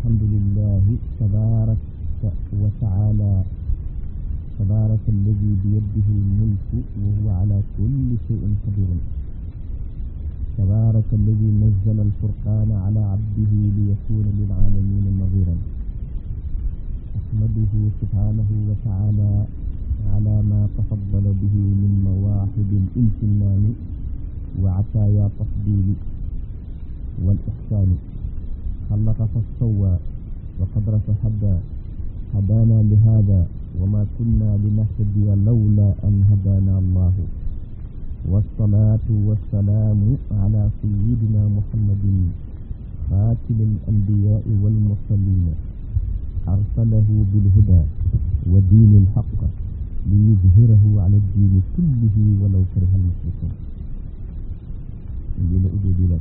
الحمد لله تبارك وتعالى تبارك الذي بيده الملك وهو على كل شيء قدير تبارك الذي نزل الفرقان على عبده ليكون للعالمين نظيرا أحمده سبحانه وتعالى على ما تفضل به من مواهب الامتنان وعطايا تفضيل والإحسان خلق فاستوى وقدر فهدى هدانا لهذا وما كنا لنهتدي لولا أن هدانا الله والصلاة والسلام على سيدنا محمد خاتم الأنبياء والمرسلين أرسله بالهدى ودين الحق ليظهره على الدين كله ولو كره المشركون إلى أبي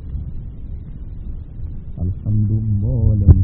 الحمد مولم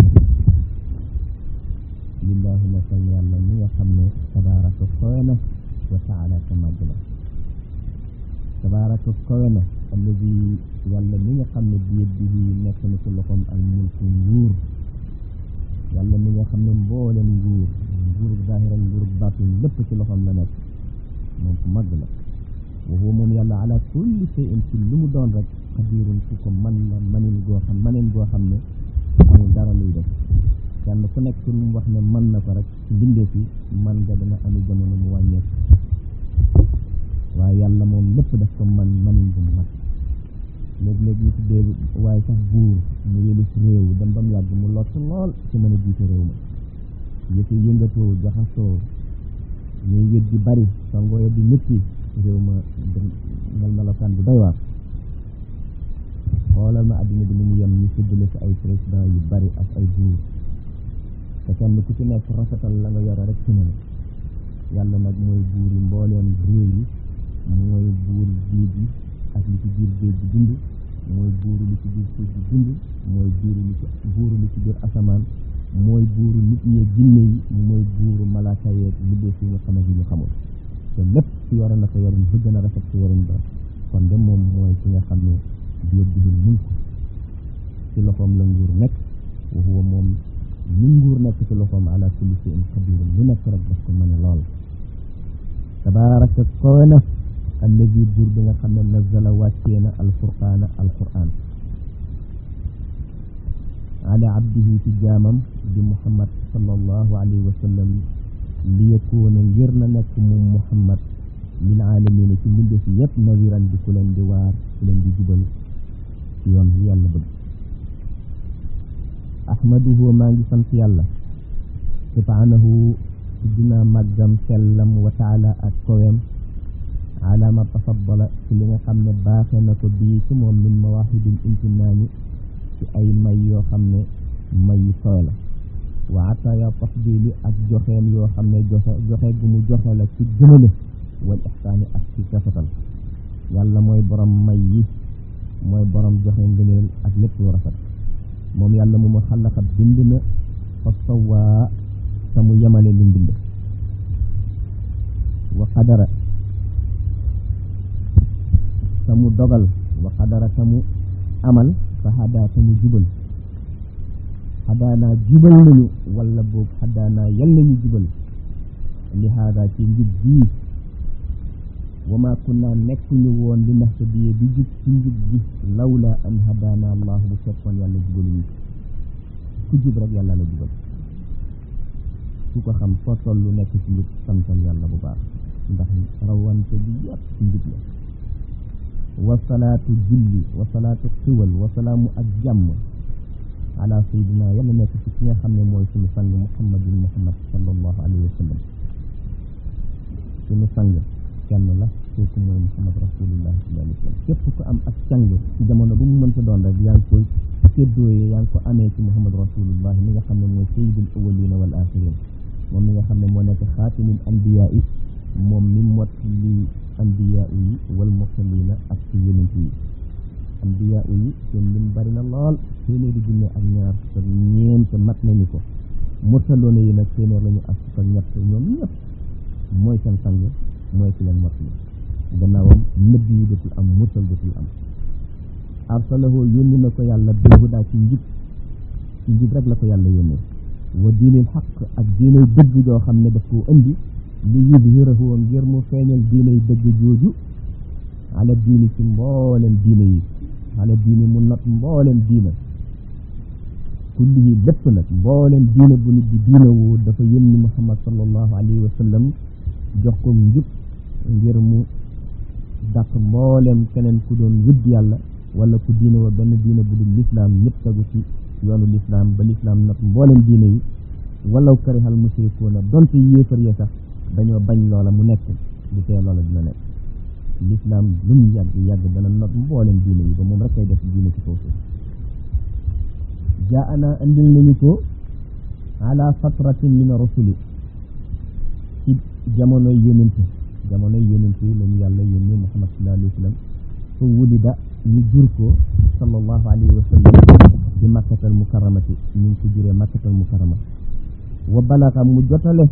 lillahi na san yàlla mi nga xam ne tabaraka kowe na wa taala ka màgg la tabaraka kowe na alladi yàlla mi nga xam ne biyet bi nekk na ci loxoom ak mulku nguur yàlla mi nga xam ne mboolem nguur nguurub zahira nguurub batin lépp ci loxoom la nekk moom ku màgg la wa huwa moom yàlla ala kulli shay'in ci lu mu doon rek xadirun ku ko man la manin goo xam manin goo xam ne amul dara luy def kenn ku nekk ci lu mu wax ne mën na ko rek ci mbindee fi man nga dana ami jamono mu wàññeeku waaye yàlla moom lépp daf ko man manin bu mu mat léeg-léeg ñu tuddee waaye sax buur mu yëlif réew dem ba mu yàgg mu lott lool ci mën a jiite réew ma yëfi yëngatoo jaxasoo ñuy wét di bari sangooya di métti réew ma mel melokaan bu doy waar xoolal ma àddina bi ni mu yem ñu séddale ci ay président yu bari ak ay buur te kenn ku ci nekk rafetal la nga yore rek ci ne yàlla nag mooy buur yi mbooleem réew yi mooy buur géej yi ak li ci biir géej gi dund mooy buuru li ci biir suuf gi dund mooy buuru li ci buuru li ci biir asamaan mooy buuru nit ñee jinne yi mooy buuru malaaka yeeg liggéey fi nga xam yi ñu xamul te lépp ci yore na ko yorin bu gën a rafet ci yorin ba kon de moom mooy ki nga xam ne biir digil mulk ci loxoom la nguur nekk wa huwa moom ni nguur nekk ci loxoom ala kulli shay'in qadir lu nekk rek daf ko mën a lool tabaraka kowe na alladi buur bi nga xam ne nazala wàccee na alfurqaana alquran ala abdihi ci jaamam di muhammad sallallahu alayhi wa sallam li yakuuna ngir na nekk moom muhammad lil aalamiina ci mbinde fi yëpp nawiran di ku leen di waar ku leen di jubal ci yoon bi yàlla bëgg ahmaduhu maa ngi sant yàlla subhaanahu dinaa màggam sellam wa taala ak kowem ala ma tafaddala ci li nga xam ne baaxe na ko bii ci moom min mawaahibil imtinaani ci ay may yoo xam ne may yu kowe la wa ataaya tafdili ak joxeen yoo xam ne joxe joxe gu mu joxe la ci gënale wal ixsaani ak ci rafetal yàlla mooy borom may yi mooy borom joxe ngëneel ak lépp lu rafet moom yàlla mu ma xalaxat bind na fa sawaa te mu yemale li mbind wa qadara te mu dogal wa qadara te mu amal fa xadaa te mu jubal xadaanaa jubal nañu wala boog xadaanaa yal nañu jubal li haadaa ci njub bii wa ma kunna nekkuñu woon li nahtadiya di jub ci njub gi lawla an hadaana allahu bu fekkoon yàlla jubaluñu ku jub rek yàlla la jubal su ko xam foo tollu nekk ci njub santal yàlla bu baax ndax rawante bi yàpp ci njub la wasalaatu julli wasalaatu xiwal wasalaamu ak jàmm ala sayidina yàlla nekk ci ki nga xam ne mooy suñu sang muhammadin muhammad sallallahu alayhi wa sallam suñu sang kenn la kooku mooy muhammad rasulullah sallallahu alayhi wa sallam képp ku am ak càng ci jamono bu mu mënta doon rek yaa ngi koy séddooyee yaa ngi ko amee ci muhammad rasulullah mi nga xam ne mooy sayyidul awwalina wal axirin moom mi nga xam ne moo nekk xaatimul anbiyaa yi moom mi mot li anbiyaa yi wal mursalina ak ci yonent yi anbiyaa yi seen lim bari na lool téeméeri junne ak ñaar te ñeent mat nañu ko mursaloona yi nag téeméer lañu ak fukk ak ñett ñoom ñëpp mooy seen sang mooy ci leen mot li gannaawam nëbb yi dootul am mursal dootul am arsalahu yónni na ko yàlla bil hudaa ci njub ci njub rek la ko yàlla yónnee wa diinil xaq ak diinay dëgg joo xam ne daf koo indi li yudhirahu ngir mu feeñal diinay dëgg jooju ala diini ci mboolem diine yi ala diini mu not mboolem diina kullihi lépp nag mboolem diina bu nit di diina woo dafa yónni muhammad sallallahu alayhi wa sallam jox ko njub ngir mu dàq mboolem keneen ku doon wëdd yàlla wala ku diina woo benn diina bu dul lislaam ñëpp tegu ci yoonu lislaam ba lislaam not mboolem diina yi walaw karihal mushrikuuna donte yéefar ya sax dañoo bañ loola mu nekk lu tee loola dina nekk lislaam lu mu yàgg yàgg dana not mboolem diine yi ba moom rek kay def diine ci kaw suuf jaa ana andil nañu ko ala fatratin min rusuli ci jamonoy yónent jamonoy yónent yi lañu yàlla yónni muhammad sallallahu alayhi wa sallam fa wulida ñu jur ko sallallahu alayhi wa sallam ci makkatal mukarramati ñu ngi ko juree makkatal mukarrama wa balaga mu jotale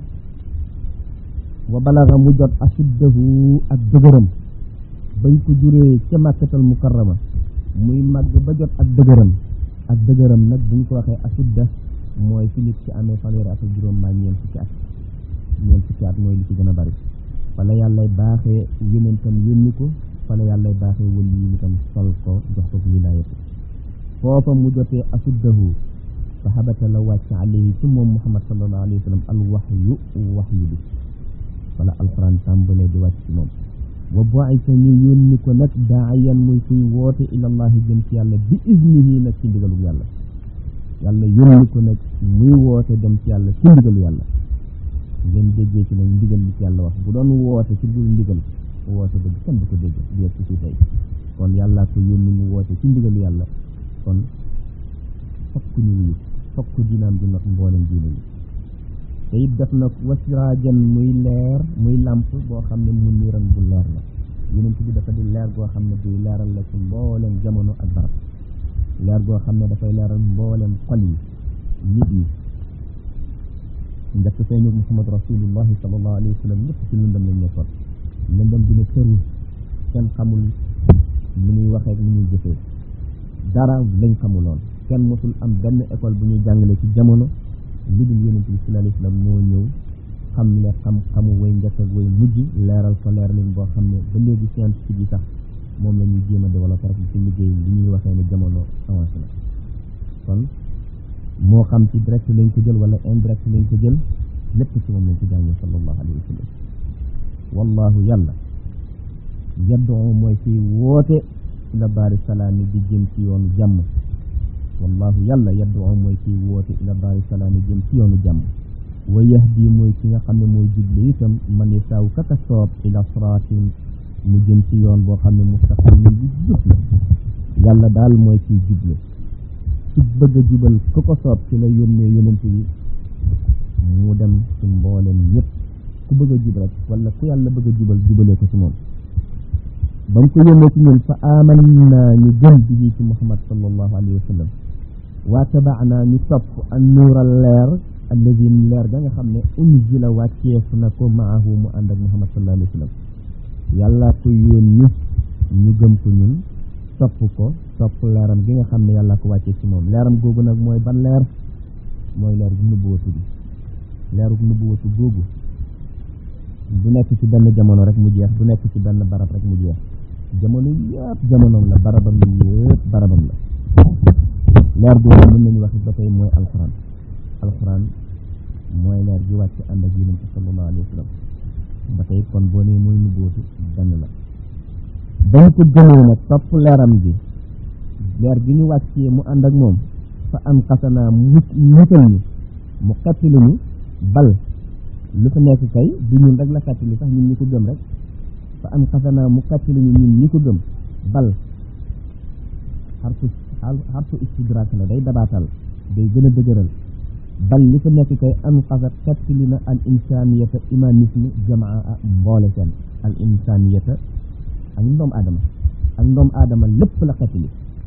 wa balaga mu jot asuddahu ak dëgëram bañ ko juree ca makkatal mukarrama muy màgg ba jot ak dëgëram ak dëgëram nag buñ ko waxee asudda mooy fi nit ci amee fanweeri at ak juróom mbaa ñeent fukki at ñeent fukki at mooy li ci gën a bari fala yàllay baaxee yonentam yónni ko fala yàllay baaxee wëli yi itam sol ko jox ko wilaayatu foofa mu jotee asuddahu fa habata la wàcc alayhi ci moom muhammad sallallahu alayhi wa sallam al waxyu waxyu bi wala alquran tàmbalee di wàcc ci moom wa bu'isa ñu yónni ko nag daayan muy kuy woote ilallahi jëm ci yàlla bi iznihi nag ci ndigalu yàlla yàlla yónni ko nag muy woote dem ci yàlla ci ndigalu yàlla ngeen déggee ci nag ndigal li ci yàlla wax bu doon woote ci dul ndigal woote dëgg kenn du ko dégg di ci ci tey kon yàllaa ko yónni mu woote ci ndigalu yàlla kon fokk ñu wuyu fokk dinaam di not mboolem diine yi te it def na wasiraajan muy leer muy làmp boo xam ne mu niiran bu leer la yonent bi dafa di leer goo xam ne duy leeral la ci mboolem jamono ak barab leer goo xam ne dafay leeral mboolem xol yi nit yi njëkk feeñu muhammad rasulullahi sallallahu alayhi wa sallam ñëpp ci lëndëm lañ nekkoon lëndëm dina tëru kenn xamul ni muy waxee ak ni muy jëfee dara lañ xamuloon kenn mosul am benn école bu ñuy jàngale ci jamono lu dul yonent bi sallallahu alayhi wa sallam moo ñëw xam le xam-xamu way njëkk ak way mujj leeral ko leer leen boo xam ne ba léegi scientifique yi sax moom la ñuy jéem a développé rek ci liggéey li ñuy waxee ne jamono avancé na kon moo xam ci direct lañ ko jël wala indirect lañ ko jël lépp ci moom lañ ko jàngee sallallahu alayhi wa sallam wallahu yàlla yaddoo mooy ci woote ila daari salaami di jëm ci yoonu jàmm wallahu yàlla yaddoo mooy ci woote ila daari salaami jëm ci yoonu jàmm wa yahdi mooy ki nga xam ne mooy juble itam man yasaaw kaka soob ila siraatin mu jëm ci yoon boo xam ne mustaqim bi jub la yàlla daal mooy ciy juble ci bëgg a jubal ku ko soob ci la yónnee yonent yi mu dem ci mboolem ñëpp ku bëgg a jub rek wala ku yàlla bëgg a jubal jubalee ko ci moom ba mu ko yónnee ci ñun fa aman naa ñu gëm bi ci muhammad sallallahu alayhi wa sallam waa tabaanaa ñu topp an nuural leer alladi leer ga nga xam ne unzila wàcceef na ko maahu mu ànd ak muhammad sallallahu alayhi wa sallam yàllaa ko yónni ñu gëm ko ñun topp ko topp leeram gi nga xam ne yàllaa ko wàccee ci moom leeram googu nag mooy ban leer mooy leer gu nubbuwatu bi leeru nubbuwatu googu du nekk ci benn jamono rek mu jeex du nekk ci benn barab rek mu jeex jamono yëpp jamonoom la barabam yëpp barabam la leer googu mën nañu wax ba tey mooy alxuraan alxuraan mooy leer gi wàcc ànd ak yonent sallallahu alayhi wa sallam ba tey kon boo nee mooy nubbuwatu benn la dañ ko gëmee nag topp leeram gi leer gi ñu wàccee mu ànd ak moom fa am xasanaa mu mutal ñu mu xettali ñu bal lu fa nekk kay du ñun rek la xettali sax ñun ñi ko gëm rek fa am xasanaa mu xettali ñu ñun ñi ko gëm bal xarfu xarfu istidraak la day dabaatal day gën a dëgëral bal li fa nekk kay am xasat xettali na al insaniyata humanisme jamaa a mboole seen al insaniyata ak ndoom aadama ak ndoom aadama lépp la xettali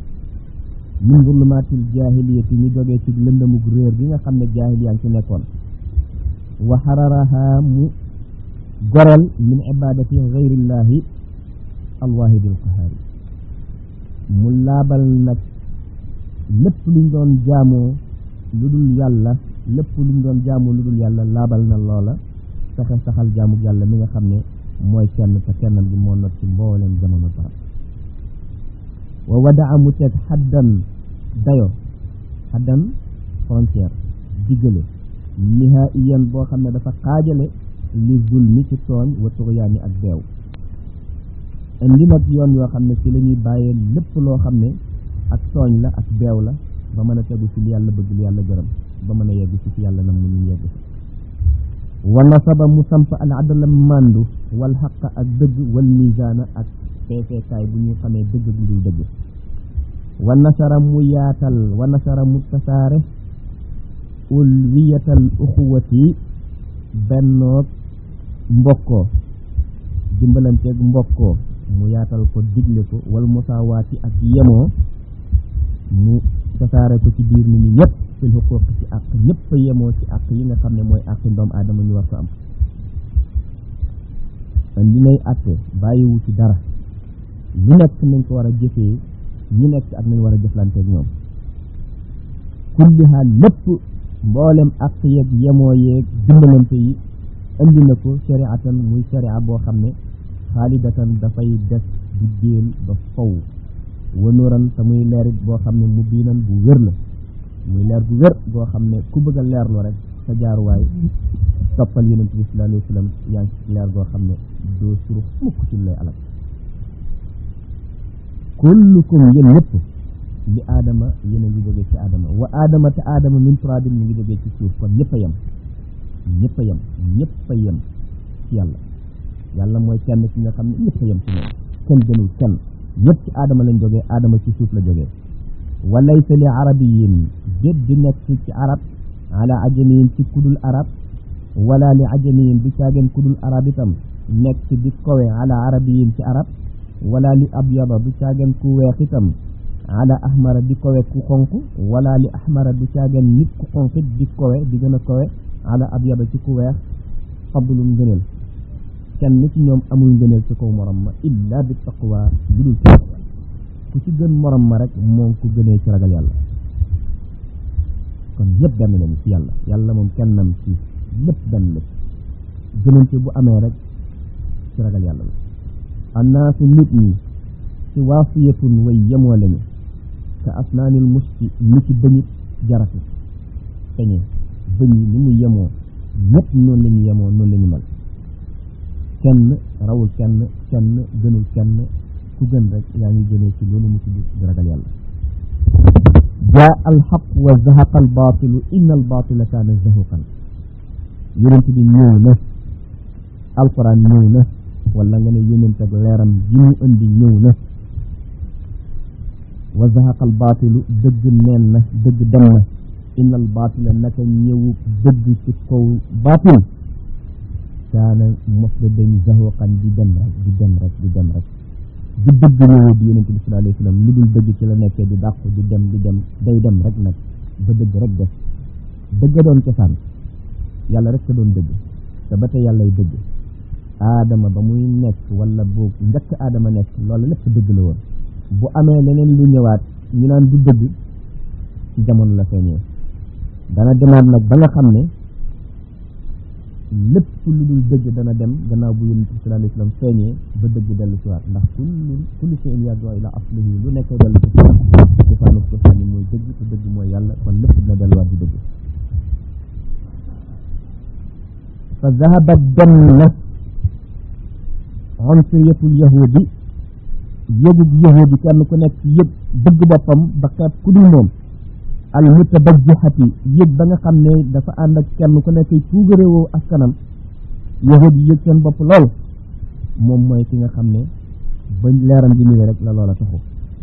min zulumaatil jaahiliyati ñu jógee ci lëndamug réer gi nga xam ne jaahiliya ngi ci nekkoon wa xararaha mu goreel min ibadati gayrillahi alwaahidil qahaari mu laabal nag lépp luñ doon jaamoo lu dul yàlla lépp lu mu doon jaamu lu dul yàlla laabal na loola fexe saxal jaamu yàlla mi nga xam ne mooy kenn te kennam gi moo not ci mbooleem jamono barab wa wadaa mu teg xaddan dayo xaddan frontière diggale nihaiyan boo xam ne dafa xaajale li zulmi ci tooñ wa tuxyaani ak beew indi nag yoon yoo xam ne ci la ñuy bàyyee lépp loo xam ne ak tooñ la ak beew la ba mën a tegu ci li yàlla bëgg li yàlla gërëm ba mën a yegg ci fi yàlla nam mu ñu yegg ci wa nasaba mu samp al adala màndu wal xaqa ak dëgg wal misaana ak peeseekaay bu ñuy xamee dëgg bu dul dëgg wa nasara mu yaatal wa nasara mu tasaare ulwiyatal uxuwati bennoog mbokkoo dimbalanteeg mbokkoo mu yaatal ko digle ko wal musaawaati ak yemoo mu tasaare ko ci biir nit ñi ñëpp fil xuquuq ci àq ñëpp a yemoo ci àq yi nga xam ne mooy àq ndoom aadama ñu war ko am li nay àtte bàyyiwu ci dara lu nekk nañ ko war a jëfee ñu nekk ak nañ war a jëflanteeg ñoom kulliha lépp mboolem àq yeeg yemoo yeeg dimbalante yi indi na ko shariatan muy sharia boo xam ne xaalidatan dafay des di déel ba faw wanuran te muy leerit boo xam ne mu biinan bu wér la muy leer bu wér boo xam ne ku bëgg a leerlu rek sa jaaruwaay toppal yonent bi sallallahu alayhi wa sallam yaa ngi ci leer goo xam ne doo suru mukk ci lay alal kullukum yéen ñëpp li aadama yéen a ngi jógee ci aadama wa aadama te aadama min turabin mi ngi jógee ci suuf kon ñëpp a yem ñëpp a yem ñëpp a yem ci yàlla yàlla mooy kenn ci nga xam ne ñëpp a yem ci moom kenn gënul kenn ñëpp ci aadama lañ jógee aadama ci suuf la jógee wa laysa li arabiyin déet di nekk ci arab ala ajamiyin ci kudul arab wala li ajamiyin du caageen kudul arab itam nekk di kowe ala arabiyin ci arab wala li abyada du caageen ku weex itam ala ahmara di kowe ku xonq wala li ahmara du caageen nit ku xonq it di kowe di gën a kowe ala abyada ci ku weex fadlum ngëneel kenn ci ñoom amul ngëneel ci kaw morom ma illa bi taqwa lu dul ci ku ci gën morom ma rek moom ku gënee ci ragal yàlla kon ñëpp benn lañu ci yàlla yàlla moom kennam ci lépp benn la gënante bu amee rek ci ragal yàlla la annaasu nit ñi ci waasiyatun way yemoo lañu ka asnaanil musti ni ci bëñit jarati peñe bëñ yi ni mu yemoo ñëpp noonu la ñu yemoo noonu la ñu mel kenn rawul kenn kenn gënul kenn ku gën rek yaa ngi gënee ci loolu mu tudd di ragal yàlla jaa alxaq wa zahaqa albaatilu inna albaatila kaana zahuqan yonent bi ñëw na alquran ñëw na wala nga ne yonent ak leeram ji mu indi ñëw na wa zahaqa albaatilu dëgg neen na dëgg dem na inna albaatila naka ñëwu dëgg ci kaw baatil kaana mos da dañ zahuqan di dem rek di dem rek di dem rek di dëgg ñëwee bi yonente bi sallallahu alayhi wa sallam lu dul dëgg ci la nekkee di dàqu di dem di dem day dem rek nag ba dëgg rek def dëgg doon cosaan yàlla rek ka doon dëgg te ba tey yàllay dëgg aadama ba muy nekk wala boog njëkk aadama nekk loolu lépp dëgg la woon bu amee leneen lu ñëwaat ñu naan du dëgg ci jamono la feeñee dana demaat nag ba nga xam ne lépp lu dul dëgg dana dem gannaaw bu yonent bi sallallahu alayhi wa sallam feeñee ba dëgg dellu si waat ndax kullu kullu shay'in yarji'u ila aslihi lu nekk dellu si waat cosaanu cosaan yi mooy dëgg te dëgg mooy yàlla kon lépp dina delluwaat di dëgg fa zahabat dem na unsuriyatul yahudi yëgub yahudi kenn ku nekk yëg bëgg boppam ba kat ku dul moom al mutabajjihati yëg ba nga xam ne dafa ànd ak kenn ku nekk tuugaréewoo askanam yahudi yëg seen bopp lool moom mooy ki nga xam ne ba leeram bi ñëwee rek la loola taxu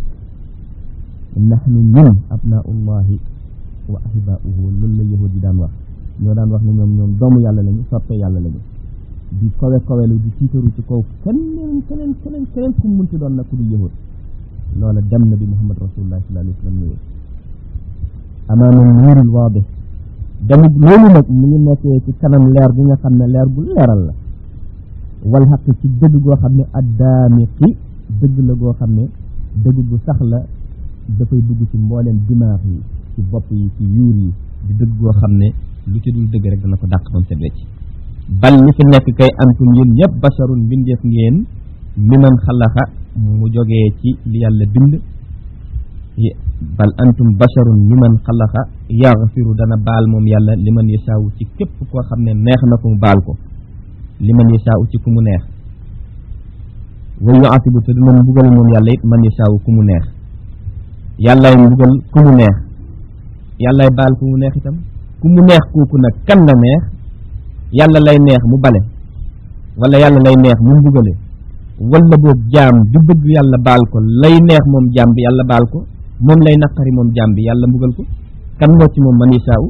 nahnu ñun abnaullahi wa ahibaauhu loolu la yahudi daan wax ñoo daan wax ne ñoom ñoom doomu yàlla lañu soppe yàlla lañu di kowe kowelu di tiitaru ci kaw keneen keneen keneen keneen ku munti doon nag ku du yahud loola dem na bi muhammad rasulullah sallallahu alayhi wa sallam ñëwee amaama nuuril waadih damit loolu nag mu ngi nekkee ci kanam leer bi nga xam ne leer bu leeral la wal xaq ci dëgg goo xam ne addaamiqi dëgg la goo xam ne dëgg gu sax la dafay dugg ci mbooleem dimaar yi ci bopp yi ci yuur yi di dëgg goo xam ne lu ci dul dëgg rek dana ko dàq bam set wecc bal li fi nekk kay antum yéen ñëpp basharun mbindeef ngeen mi man xalaxa mu jógee ci li yàlla bind bal antum basharun mi man xalaxa yaxfiru dana baal moom yàlla li man yasaawu ci képp koo xam ne neex na ko mu baal ko li man yasaawu ci ku mu neex wa yuatibu te dina mbugal moom yàlla it man yasaawu ku mu neex yàllaay mbugal ku mu neex yàllaay baal ku mu neex itam ku mu neex kooku nag kan la neex yàlla lay neex mu bale wala yàlla lay neex mu mbugale wala boog jaam du bëgg yàlla baal ko lay neex moom jaam bi yàlla baal ko moom lay naqari moom jaam bi yàlla mbugal ko kan moo ci moom man yasaawu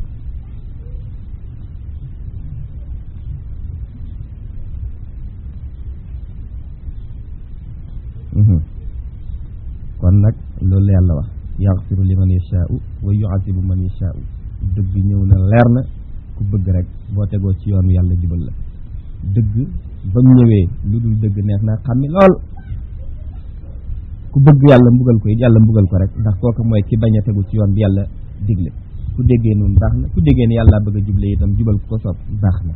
kon nag loolu la yàlla wax yaxfiru liman yashaau wa yuazibu man yashaau dëgg ñëw na leer na ku bëgg rek boo tegoo ci yoonu yàlla jubal la dëgg ba mu ñëwee lu dul dëgg neex na xàmmi lool ku bëgg yàlla mbugal ko it yàlla mbugal ko rek ndax kooku mooy ki bañ a tegu ci yoon bi yàlla digle ku déggee noonu baax na ku déggee ne yàlla bëgg a juble itam jubal ko soob baax na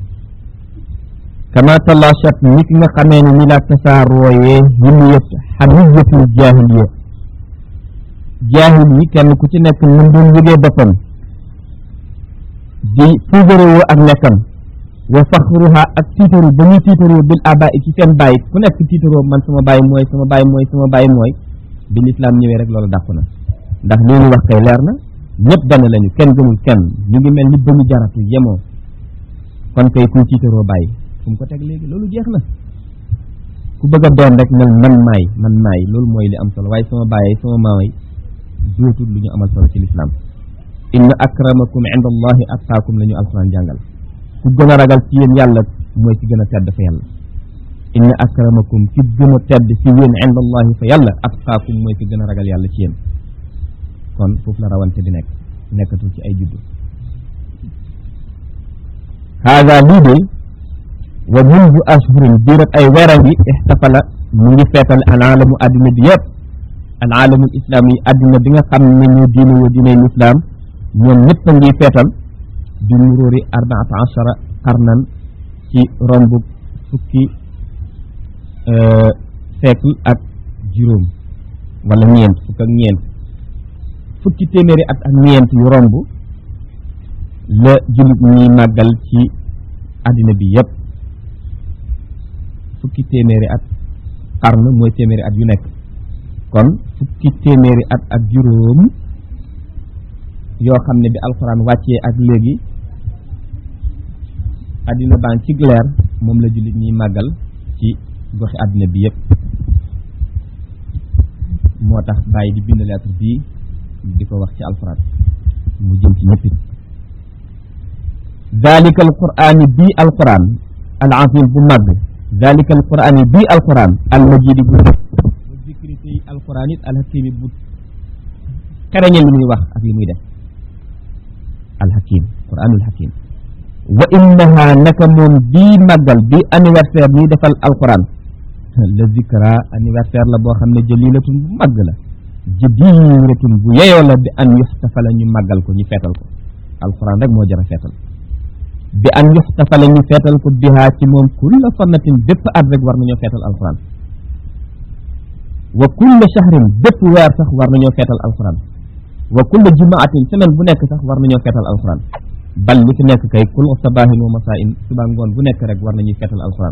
kama talachat ni ki nga xamee ne ni la tasaarooyee himiyat xamiyatul jaahiliya jaahil yi kenn ku ci nekk mën doon yëgee boppam di puugarewoo ak nekkam wa faxruha ak tiitaru ba ñuy tiitaroo bil aba ci seen bàyyi ku nekk tiitaroo man sama bàyyi mooy sama bàyyi mooy sama bàyyi mooy bi lislaam ñëwee rek loolu dàqu na ndax li ñu wax kay leer na ñëpp benn lañu kenn gëmul kenn ñu ngi mel ni ba ñu jaratu yemoo kon kay kuy tiitaroo bàyyi fu mu ko teg léegi loolu jeex na ku bëgg a doon rek nel man maay man maay loolu mooy li am solo waaye sama bàyyi sama maamay dootul lu ñu amal solo ci lislaam inna akramakum inda allahi atqaakum la ñu alquran jàngal ku gën a ragal ci yéen yàlla mooy ki gën a tedd fa yàlla inna akramakum ki gën a tedd ci yéen inda allahi fa yàlla atqaakum mooy ki gën a ragal yàlla ci yéen kon foofu la rawante di nekk nekkatul ci ay juddu haada lii de wa mundu ashhurin diirat ay weeram yi ixtafala mu ngi feetal alaalamu addina bi yëpp alaalamul islaam yi addina bi nga xam ne ñu diine woo diiney lislaam ñoom ñëpp a ngi feetal bi muróori arbaata achara qarnan ci romb fukki siècle ak juróom wala ñeent fukk ak ñeent fukki téeméeri at ak ñeent yu romb la jullit ñi màggal ci àddina bi yépp fukki téeméeri at xarn mooy téeméeri at yu nekk kon fukki téeméeri at ak juróom yoo xam ne bi alxuraan wàccee ak léegi àddina baan ci leer moom la jullit ñiy màggal ci goxi àddina bi yépp moo tax bàyyi di bind lettre bii di ko wax ci alxuraan mu jëm ci ñëppit dalika alqur'ani bii alquran al azim bu màgg dalika alqur'ani bii alquran al majidi bu wa zikri tey alquran it alhakimi bu xereñe li muy wax ak li muy def alhakim quranul hakim wa innaha naka moom bii màggal bii anniversaire nii defal alquran la zikra anniversaire la boo xam ne jëlilatun bu màgg la jadiratun bu yeyoo la bi an yuxtafala ñu màggal ko ñu feetal ko alquran rek moo jara feetal bi an yuxtafala ñu feetal ko bihaa ci moom kulla fannatin bépp at rek war nañoo feetal alquran wa kulla shahrin bépp weer sax war nañoo feetal alquran wa kulla jumaatin semaine bu nekk sax war nañoo feetal alquran bal li fi nekk kay kul sabahin wa masaain suba ngoon bu nekk rek war nañuy feetal alquran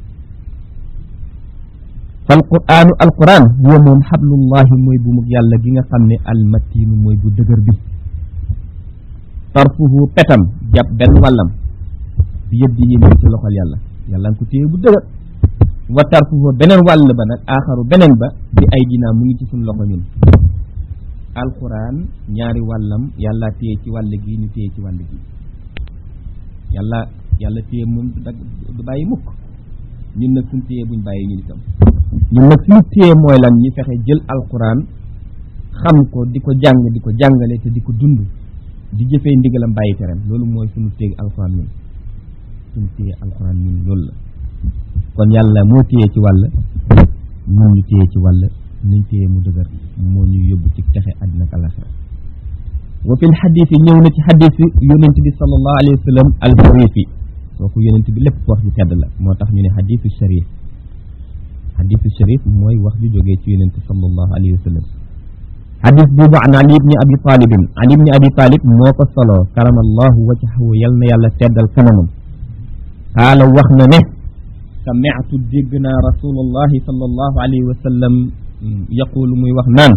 fal quranu alquran huwa moom xablullahi mooy bu mug yàlla gi nga xam ne almatinu mooy bu dëgër bi tarfuhu petam jàpp benn wàllam bi yëpp di yéen ci loxol yàlla yàlla nga ko téye bu dëgër wa tarfuhu beneen wàll ba nag aaxaru beneen ba bi ay dinaa mu ngi ci suñ loxo ñun alquran ñaari wàllam yàlla téye ci wàll gi ñu téye ci wàll gi yàlla yàlla téye moom du dag du bàyyi mukk ñun nag suñ téye buñ bàyyi ñun itam ñun nag suñu téye mooy lan ñi fexe jël alquran xam ko di ko jàng di ko jàngale te di ko dund di jëfee ndigalam bàyyi teram loolu mooy suñu téye alquran ñun suñu téye alquran ñun loolu la kon yàlla moo téye ci wàll ñun ñu téye ci wàll nuñ téye mu dëgër moo ñu yóbbu ci texe àddina ak àllaxira wa fi lxadisi ñëw na ci xadis yonent bi sallallahu alayhi wa sallam al sharifi kooku yonent bi lépp wax ju tedd la moo tax ñu ne xadisu sharif xadisu sharif mooy wax ju jógee ci yonent sallallahu alayhi wa sallam xadis boobu an ali ibni abi talibin ali ibni abi talib moo ko soloo karamallahu wajhahu yal na yàlla teddal kanamam qaala wax na ne sami'tu dégg naa rasulullahi sallallahu alayhi wa sallam yaqulu muy wax naan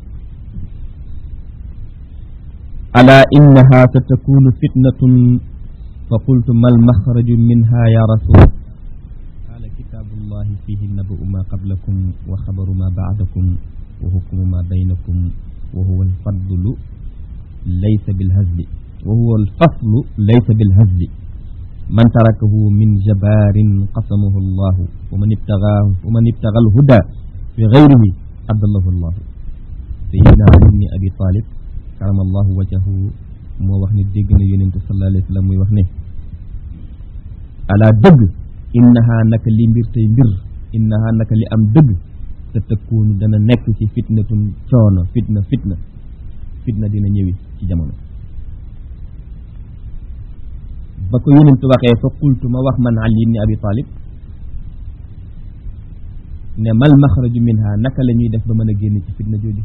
ala innaha satakunu fitnatun fa qultu ma almaxraju minha ya rasul qaala kitaabullahi fihi naba'u ma qablakum wa xabaru ma ba'dakum wa hukmu ma baynakum wa huwa alfadlu laysa bilhazli wa huwa alfaslu laysa bilhazli man tarakahu min jabaarin qasamahu allahu wa man ibtagaahu wa man ibtaga alhuda fi gayrihi adallahu allahu sayidina ali ibni abi talib karamallahu wajahu moo wax ne dégg na yonente sallallahu alayhi wa sallam muy wax ne ala dëgg innaha naka li mbir tey mbir innaha naka li am dëgg te tëkkoonu dana nekk ci fitnatun coono fitna fitna fitna dina ñëwi ci jamono ba ko yonent waxee fa qultu ma wax man ali ibni abi talib ne mal maxraju minha naka la ñuy def ba mën a génn ci fitna jooju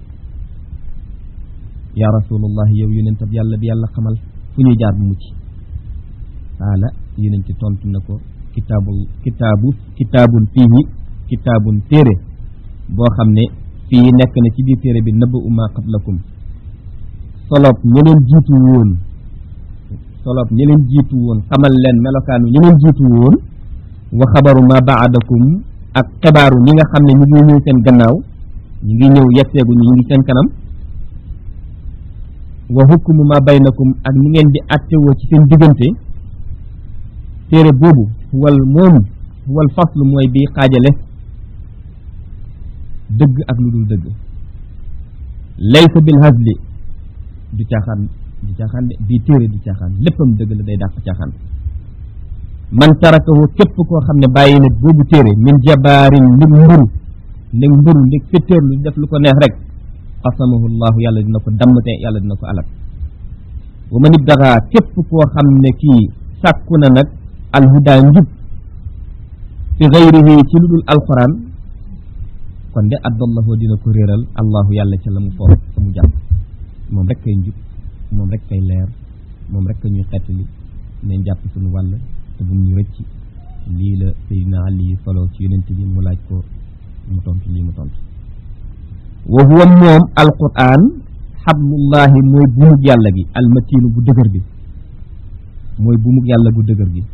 ya rasulullah yow yonent ab yàlla bi yàlla xamal fu ñuy jaar bu mucc qaala yonent tontu na ko kitaabul kitaabu kitaabun fiihi kitaabun téere boo xam ne fii nekk na ci biir téere bi naba uma qablakum solob ña leen jiitu woon solob ña leen jiitu woon xamal leen melokaanu ña leen jiitu woon wa xabaru ma baadakum ak xibaaru ñi nga xam ne ñu ngi ñëw seen gannaaw ñu ngi ñëw yetteegu ñu ngi seen kanam wa hukmu ma baynakum ak ni ngeen di attewoo ci seen diggante téere boobu wal moom wal faslu mooy bi xaajale dëgg ak lu dul dëgg laysa bil hazli du caaxaan du caaxaan de bii téere du caaxaan léppam dëgg la day dàq caaxaan man tarakahu képp koo xam ne bàyyi na boobu téere min jabaarin ndig mburu ndig mburu ndig féttéerlu def lu ko neex rek qasamahu llahu yàlla dina ko dammte yàlla dina ko alal wa man ibtagaa képp koo xam ne kii sàkku na nag alhuda njub fi gayrihi ci lu dul alquran kon de addallahu dina ko réeral allahu yàlla ca la mu foof fa mu jàpp moom rek kay njub moom rek kay leer moom rek ñuy xettali nañ jàpp suñu wàll te bu ñu rëcc lii la Seydina Ali solo ci yonent bi mu laaj ko mu tontu lii mu tontu wa huwa moom alquran xablullahi mooy bumug yàlla gi almatiinu bu dëgër bi mooy bumug yàlla gu dëgër gi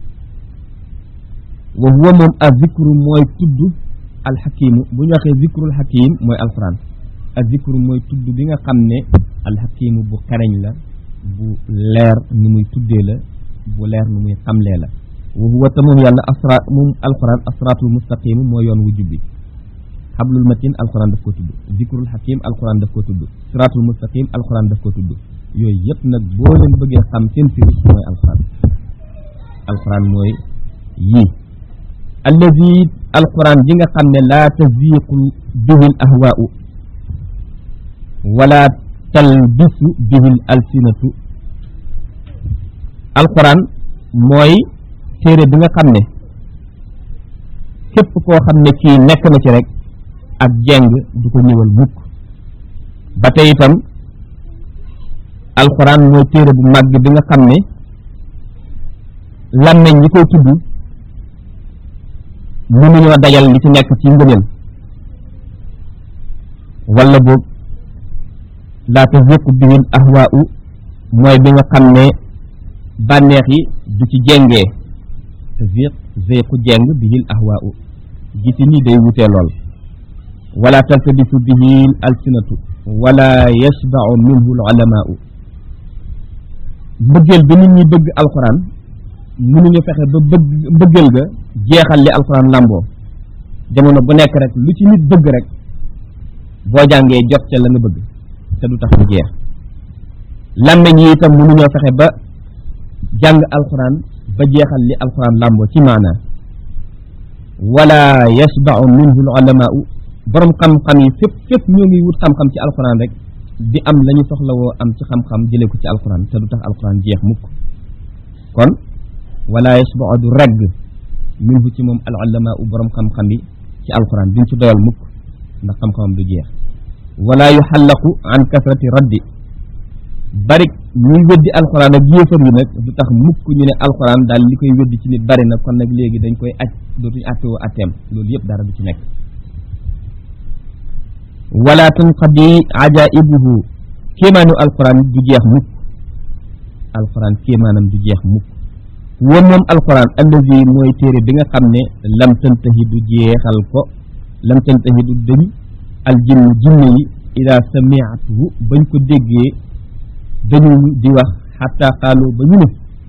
wa huwa moom a zikru mooy tudd alxakimu bu ñu waxee zikrul xakim mooy alquran a zikru mooy tudd bi nga xam ne alxakimu bu xereñ la bu leer ni muy tuddee la bu leer ni muy xamlee la wa huwa te moom yàlla asra moom alquran asratul mustaqimu mooy yoon wu jubbi xablul matin alquran daf ko tudd zikrul xakim alquran daf ko tudd siratul mustaqim alquran daf ko tudd yooyu yëpp nag boo leen bëggee xam seen firi mooy alquran alquran mooy yii allazi alquran ji nga xam ne laa taziqu bihi l ahwaau wala talbisu bihi l alsinatu alquran mooy téere bi nga xam ne képp koo xam ne kii nekk na ci rek ak jeng du ko ñëwal mukk ba tey itam alquran mooy téere bu màgg bi nga xam ne làmmeñ ñi koy tudd mënuñoo dajal li ci nekk ci ngëneel wala boog laa taziqu bihi l ahwaau mooy bi nga xam ne bànneex yi du ci jengee taziq zeyqu jeng bihi l ahwaau gisi ni day wutee lool wala taltabisu bihi l alsinatu wala yashbau minhu l ulamaau mbëggeel bi nit ñi bëgg alquran mënuñu fexe ba bëgg mbëggeel ga jeexal li alquran làmboo jamono bu nekk rek lu ci nit bëgg rek boo jàngee jot ca la nga bëgg te du tax mu jeex làmmeñ yi itam mënuñoo fexe ba jàng alquran ba jeexal li alquran làmboo ci maanaa wala yashbau minhu l ulamaau borom xam-xam yi fépp fépp ñoo ngi wut xam-xam ci alquran rek di am la ñu soxlawoo am ci xam-xam jëlee ko ci alquran te du tax alquran jeex mukk kon wala yasbau du regg minhu ci moom al ulama u borom xam-xam yi ci alquran duñ ci doyal mukk ndax xam-xamam du jeex wala yuxallaqu an kasrati raddi bari ñuy weddi alquran ak yéefar yi nag du tax mukk ñu ne alquran daal li koy weddi ci nit bari na kon nag léegi dañ koy aj dootuñu attewoo atteem loolu yëpp dara du ci nekk wala tanqadi ajaibuhu kéemaanu alquran du jeex mukk alquran kéemaanam du jeex mukk wa moom alquran allazi mooy téere bi nga xam ne lam tantahi du jeexal ko lam tantahi du dëñ aljinn jinne yi ida samiatuhu bañ ko déggee dañu di wax xatta qaalu ba ñu ne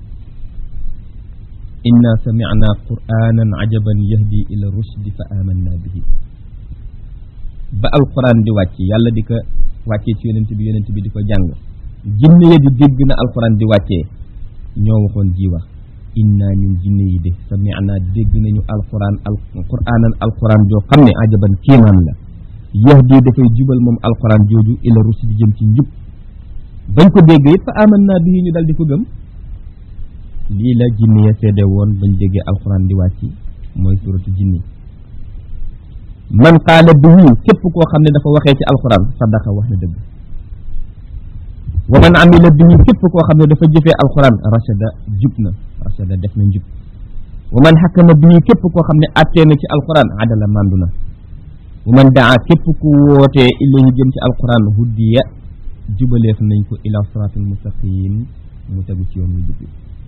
inna samicna qur'anan ajaban yahdi ila rushdi fa amanna bihi ba alquran di wàcc yàlla di ko wàccee ci yonent bi yonent bi di ko jàng jinne ya di dégg na alquran di wàccee ñoo waxoon ji wax inna ñun jinne yi de samicna dégg nañu alquran al qur'anan alquran joo xam ne ajaban kéemaan la yahdi dafay jubal moom alquran jooju ila rushdi jëm ci njub bañ ko dégg it fa amanna bihi ñu dal di ko gëm lii la jinne ya seede woon bañ déggee alquran di wàcc mooy suratu jinni man qaala bihi képp koo xam ne dafa waxee ci alquran sadaqa wax na dëgg wa man amila bihi képp koo xam ne dafa jëfee alquran rachada jub na rachada def na njub wa man xakkama bihi képp koo xam ne attee na ci alquran adala mandu na wa man daa képp ku wootee ilayhi jëm ci alquran huddiya jubaleef nañ ko ila siraatil mustaqim mu tegu ci yoon wu jub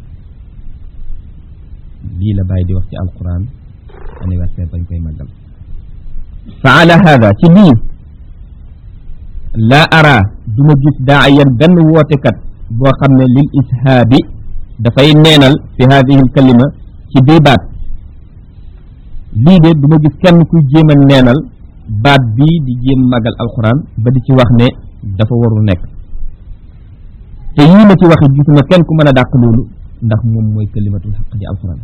lii la bàyyi di wax ci alquran anniversaire bañ koy màggal fa ala hada ci lii laa ara duma gis daayan benn wootekat boo xam ne lil ishaabi dafay neenal fi hadihi l kalima ci bii baat lii de duma gis kenn kuy jéem a neenal baat bii di jéem màggal alquran ba di ci wax ne dafa warul nekk te yii ma ci waxi gisuma kenn ku mën a dàq loolu ndax moom mooy kalimatul xaq di alquran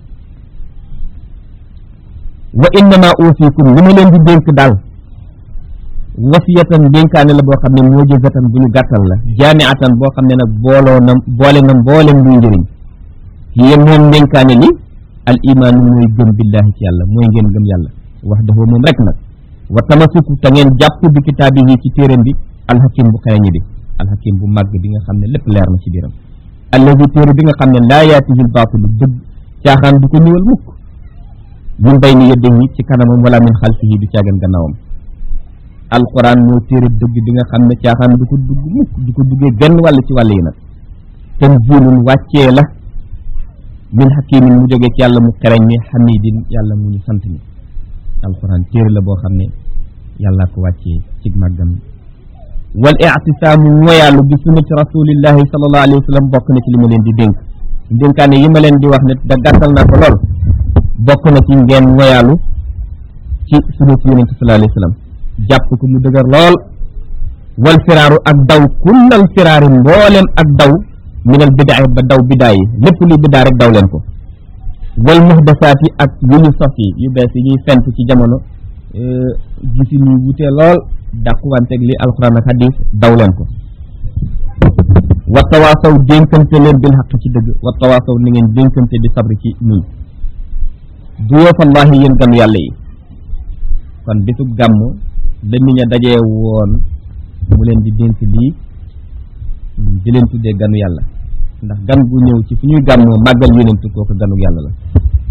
wa innama uusikum li ma leen di dénk daal wasiyatan dénkaane la boo xam ne moo jëzatan bu ñu gàttal la jaamiatan boo xam ne nag booloo na boole na mboolem luy njëriñ hiya moom dénkaane li al imaanu mooy gëm billahi ci yàlla mooy ngeen gëm yàlla wax dafa moom rek nag wa tamasuku te ngeen jàpp bi kitaabihi ci téeram bi alxakim bu xereñi bi alxakim bu màgg bi nga xam ne lépp leer na ci biiram allazi téere bi nga xam ne laa yaatihi lbaatilu dëgg caaxaan du ko ñëwal mukk min bayni yadihi ci kanamam wala min xalfihi du caagan gannaawam alquran mooy téere dëgg bi nga xam ne caaxaan du ko dugg mukk du ko duggee genn wàll ci wàll yi nag tanzilun wàccee la min hakimin mu jógee ci yàlla mu xereñ mi xamidin yàlla mu ñu sant mi alquran téere la boo xam ne yàlla ko wàccee ci màggam wal ictisaamu moyaalu bi sunnati rasulillahi sallallahu alayhi wa sallam bokk na ci li ma leen di dénk dénkaane yi ma leen di wax ne da gàttal naa ko lool bokk na ci ngeen moyaalu ci sunnati yonente sallallahu alayhi wa sallam jàpp ko mu dëgër lool wal firaaru ak daw kullal firaari mboolem ak daw minal bidaa ba daw bidaa yi lépp luy bidaa rek daw leen ko wal muhdasaat yi ak yu ñu sos yi yu bees yi ñuy fent ci jamono gisi ñuy wutee lool dàquwanteeg li alquran ak hadis daw leen ko wa tawaasaw dénkante leen bil xaq ci dëgg wa tawaasaw ni ngeen dénkante di sabri ci muñ du yoofallahi yéen ganu yàlla yi kon bisub gàmm la nit ña dajee woon mu leen di dénk lii di leen tuddee ganu yàlla ndax gan gu ñëw ci fu ñuy gàmmoo màggal yonentu kooku ganu yàlla la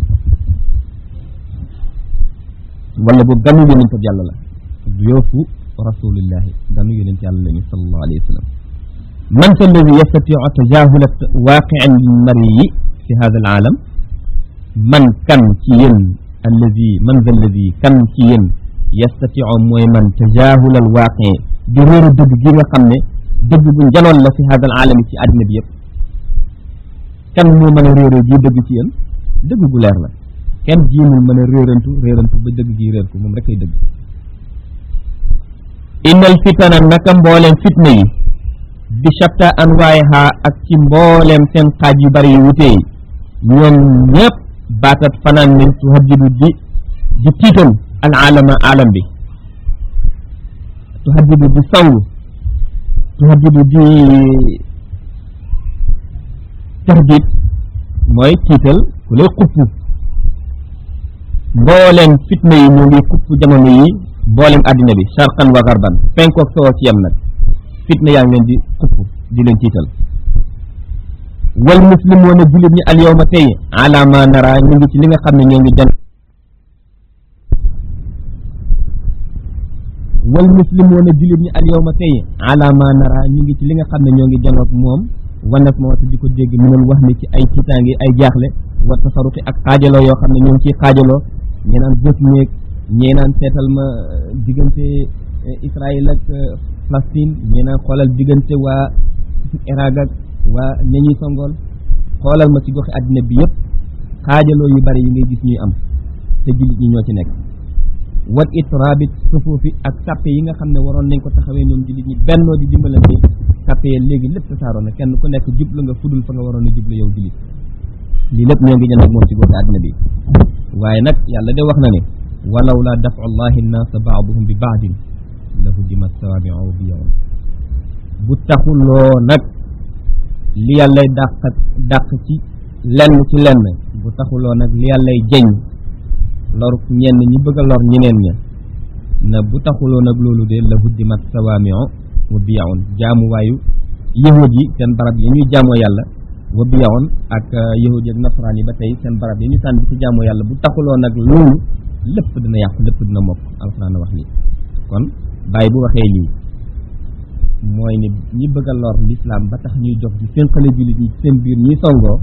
wala boobu ganu yonentu yàlla la yoofu rasulillahi ganu yonent yàlla lañu sallallahu alayhi wa sallam man fa alladi yastatiu tajahula waaqii lmariyi fi hada alaalam man kan ci yéen alladi man fa alladi kan ci yéen yastatiu mooy man tajahula alwaaqii di réeru dëgg gi nga xam ne dëgg bu njanoon la fi hada alaalami ci àddina bi yëpp kan moo mën a réeroo ji dëgg ci yéen dëgg gu leer la kenn jiimul mën a réerantu réerantu ba dëgg gi réer ko moom rek ay dëgg innal fitana naka mbooleem fitna yi bi shatta anwaayiha ak ci mbooleem seen xaaj yu bari yu wutee ñoom ñëpp baatat fanaan nañ tuhaddidu di di tiital al alama alam bi tuhaddidu di song tuhaddidu di tahdid mooy tiital ku lay xupp mbooleem fitna yi ñu ngi xupp jamono yi mbooleem àddina bi sharqan wa garban penkook sowoo ci yem nag fitna yaa ngi leen di xupp di leen tiital wal muslimoona jullit ñi al yawma tey ala ma nara ñu ngi ci li nga xam ne ñoo ngi jan wal muslimoona jullit ñi al yawma tey ala ma nara ñu ngi ci li nga xam ne ñoo ngi janoog moom wanas ma wata di ko dégg mënul wax ni ci ay tiitaange ay jaaxle wa tasarufi ak xaajaloo yoo xam ne ñoo ngi ciy xaajaloo ñee naan bës néeg ñee naan seetal ma diggante Israël ak Palestine ñee naan xoolal diggante waa Irak ak waa ña ñuy songool xoolal ma ci goxi àddina bi yëpp xaajaloo yu bari yi ngay gis ñuy am te jullit ñi ñoo ci nekk wat itraabit sufuufi ak sàppe yi nga xam ne waroon nañ ko taxawee ñoom jullit ñi bennoo di dimbalante sàppe yi léegi lépp tasaaroo na kenn ku nekk jublu nga fudul fa nga waroon a jublu yow jullit lii lépp ñoo ngi jënd ak moom ci goxi àddina bi waaye nag yàlla de wax na ne walaw la dafu llahi nnaasa baaduhum bi baadin la huddimat sawaabiu wa biyaun bu taxuloo nag li yàllay dàq dàq ci lenn ci lenn bu taxuloo nag li yàllay jeñ lor ñenn ñi bëgg a lor ñeneen ña na bu taxuloo nag loolu de la huddimat sawaamiu wa biyaun jaamuwaayu yahud yi seen barab yi ñuy jaamoo yàlla wa biyaun ak yahud yi ak nasaraan yi ba tey seen barab yi ñu sànni ci jaamoo yàlla bu taxuloo nag loolu lépp dina yàqu lépp dina mokk alxuraan a wax lii kon bàyyi bu waxee lii mooy ni ñi bëgg a lor lislaam ba tax ñuy jox di fénqale jullit ñi seen biir ñuy songoo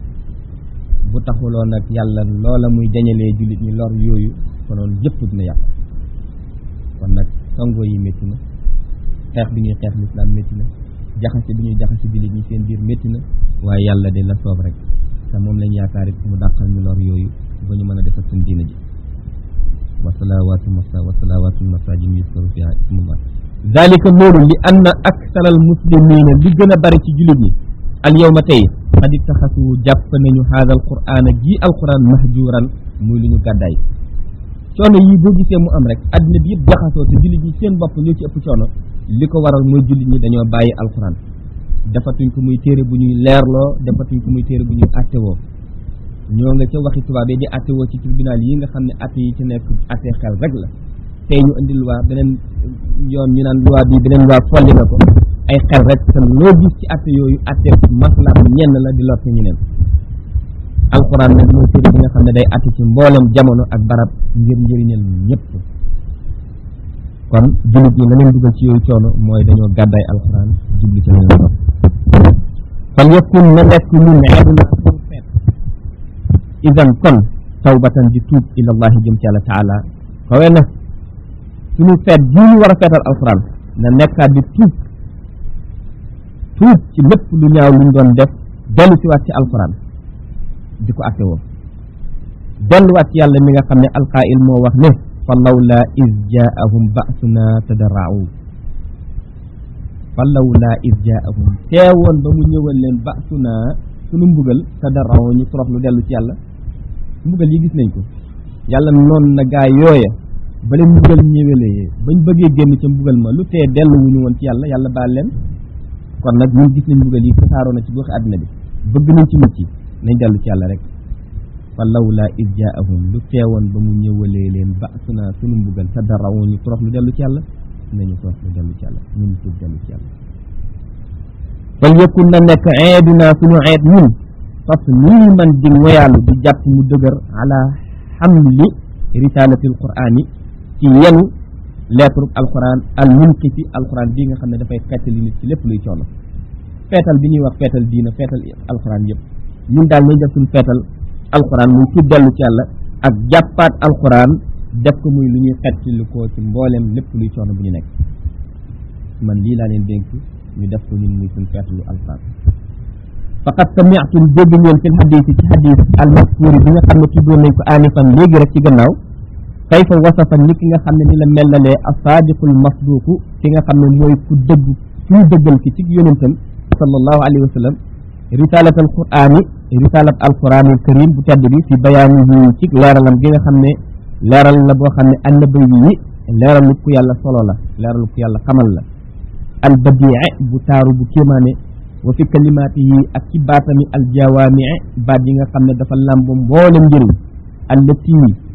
bu taxuloo nag yàlla loola muy dañalee jullit ñi lor yooyu konoon yëpp dina yàqu kon nag songoo yi métti na xeex bi ñuy xeex lislaam métti na jaxase bi ñuy jaxase jullit ñi seen biir métti na waaye yàlla de la soob rek te moom lañ yaakaar it mu dàqal ñu lor yooyu ba ñu mën a defal suñ diina ji wasalawaatu masa wasalawaatu masajin yuskaru fiha ismullah dalika loolu li anna akthar al muslimina li gën a bari ci jullit ñi al yawma tey qad ittaxasu jàpp nañu haada al qur'ana ji al quran mahjuran muy lu ñu gàddaay coono yi boo gisee mu am rek addina bi yëpp jaxasoo te jullit ñi seen bopp ñoo ci ëpp coono li ko waral mooy jullit ñi dañoo bàyyi al quran defatuñ ko muy téere bu ñuy leerloo defatuñ ko muy téere bu ñuy attewoo ñoo nga ca waxi tubaab yi di attewoo ci tribunal yi nga xam ne atte yi ci nekk atte xel rek la tey ñu indi loi beneen yoon ñu naan loi bi beneen loi folli na ko ay xel rek te loo gis ci atte yooyu atte maslaam ñenn la di lotte ñeneen alxuraan nag mooy téere bi nga xam ne day atte ci mboolem jamono ak barab ngir njëriñal ñëpp kon jullit ñi la leen dugal ci yooyu coono mooy dañoo gàddaay alxuraan jubli ci leen doon fal yakun na nekk ñun eeduna pour feet idan kon tawbatan di tuub ilallahi jëm ci yàlla taala kawe na suñu feet jii ñu war a feetal alxuraan na nekkaat di tuub tuub ci lépp lu ñaaw luñ doon def dellu si waat ci alxuraan di ko atte woo delluwaat ci yàlla mi nga xam ne alqaa'il moo wax ne fa lawla is jaahum ba'suna tadarra'u fa lawla is jaahum teewoon ba mu ñëwal leen ba'suna sunu mbugal tadarra'u ñu torox lu dellu ci yàlla mbugal yi gis nañ ko yàlla noon na gaa yooya ba leen mbugal ñëwelee bañ bëggee génn ca mbugal ma lu tee delluwuñu woon ci yàlla yàlla baal leen kon nag ñun gis nañ mbugal yi tasaaroo na ci goxi àddina bi bëgg nañ ci mucc nañ dellu ci yàlla rek fa lawla is jaahum lu teewoon ba mu ñëwalee leen ba suna sunu mbugal te darawoon ñu torox lu dellu ci yàlla nañu torox lu dellu ci yàlla nañu tuub dellu ci yàlla fal yakun na nekk eeduna suñu eed ñun fas nii man di ngoyaalu di jàpp mu dëgër ala xamli risalatil qur'ani ci yenu lettre alquran al munkifi alquran bii nga xam ne dafay fettali nit ci lépp luy coono feetal bi ñuy wax feetal diina feetal alquran yëpp ñun daal nañ def suñu feetal alquran muy tuub dellu ci yàlla ak jàppaat alquran def ko muy lu ñuy xettali ko ci mbooleem lépp luy coono bu ñu nekk man lii laa leen dénk ñu def ko ñun muy suñu feetalu alquran faqad sami'tum dégg ngeen fil xadis ci xadis almaskuuri bi nga xam ne tuddoon nañ ko aanifan léegi rek ci gannaaw kayfa wasafa ni ki nga xam ne ni la mellalee asaadiqul masduuqu ki nga xam ne mooy ku dëgg kuy dëggal ki ci yonentam sallallahu alayhi wa sallam risalat al qur'ani risalat al qur'anil karim bu tedd bi fi bayaanihi ci leeralam gi nga xam ne leeral la boo xam ne annabi yi leeralu ku yàlla solo la leeralu ku yàlla xamal la al badii bu taaru bu kéemaane wa fi kalimaatihi ak ci baatami al jawaamii baat yi nga xam ne dafa làmbo mboolem njëriñ allati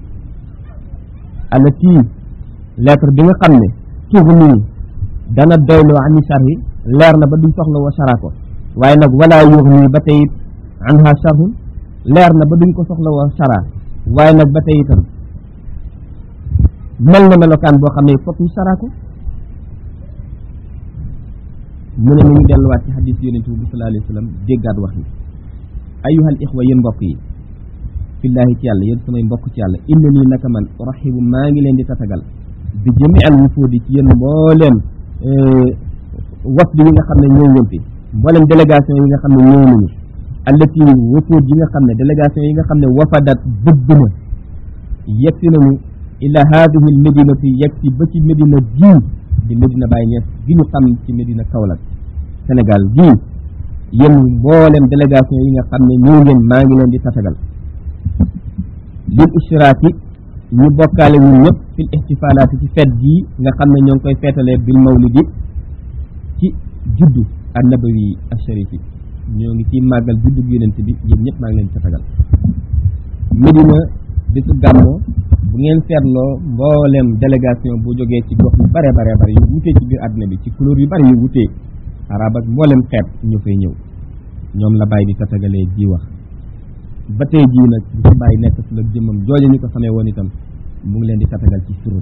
allati lettre bi nga xam ne tuxni dana doyloo ani sharhi leer na ba duñ soxla woo shara ko waaye nag wala yuxni ba tey anha sharhun leer na ba duñ ko soxla woo shara waaye nag ba tey itam mel na melokaan boo xam ne foog ñu shara ko mu ne nañu delluwaat ci xadis yonente bi sallallahu alayhi wa sallam déggaat wax ni ayuhal ixwa yéen mbokk yi fillaahi ci yàlla yéen samay mbokk ci yàlla inna nii naka man raxibu maa ngi leen di tatagal bi jëmi al wufuudi ci yéen mbooleem wafdi yi nga xam ne ñëw ngeen fi mbooleem délégation yi nga xam ne ñëw nañu allati wufuud yi nga xam ne délégation yi nga xam ne wafadat bëgg na yegg si nañu ila haadihi l médinati yegg si ba ci médina gii di médina Baye Niass gi ñu xam ci médina Kaolack Sénégal gii yéen mbooleem délégation yi nga xam ne ñëw ngeen maa ngi leen di tatagal lil istiraaki ñu bokkaale ñun ñëpp fil ihtifalaati ci feet gii nga xam ne ñoo ngi koy feetalee bil mawlidi ci juddu annabawi asharifi ñoo ngi ciy màggal juddu yonent bi yéen ñëpp maa ngi leen di tatagal Medina bisu gàmmo bu ngeen seetloo mbooleem délégation bu jógee ci gox yu bare bare bare yu wutee ci biir àdduna bi ci couleur yu bare yu wutee arab ak mbooleem xeet ñu fay ñëw ñoom la bàyyi di tatagalee ji wax ba tey jii nag bu ci bàyyi nekk fi la jëmmam jooja ñu ko xamee woon itam mu ngi leen di tatagal ci surum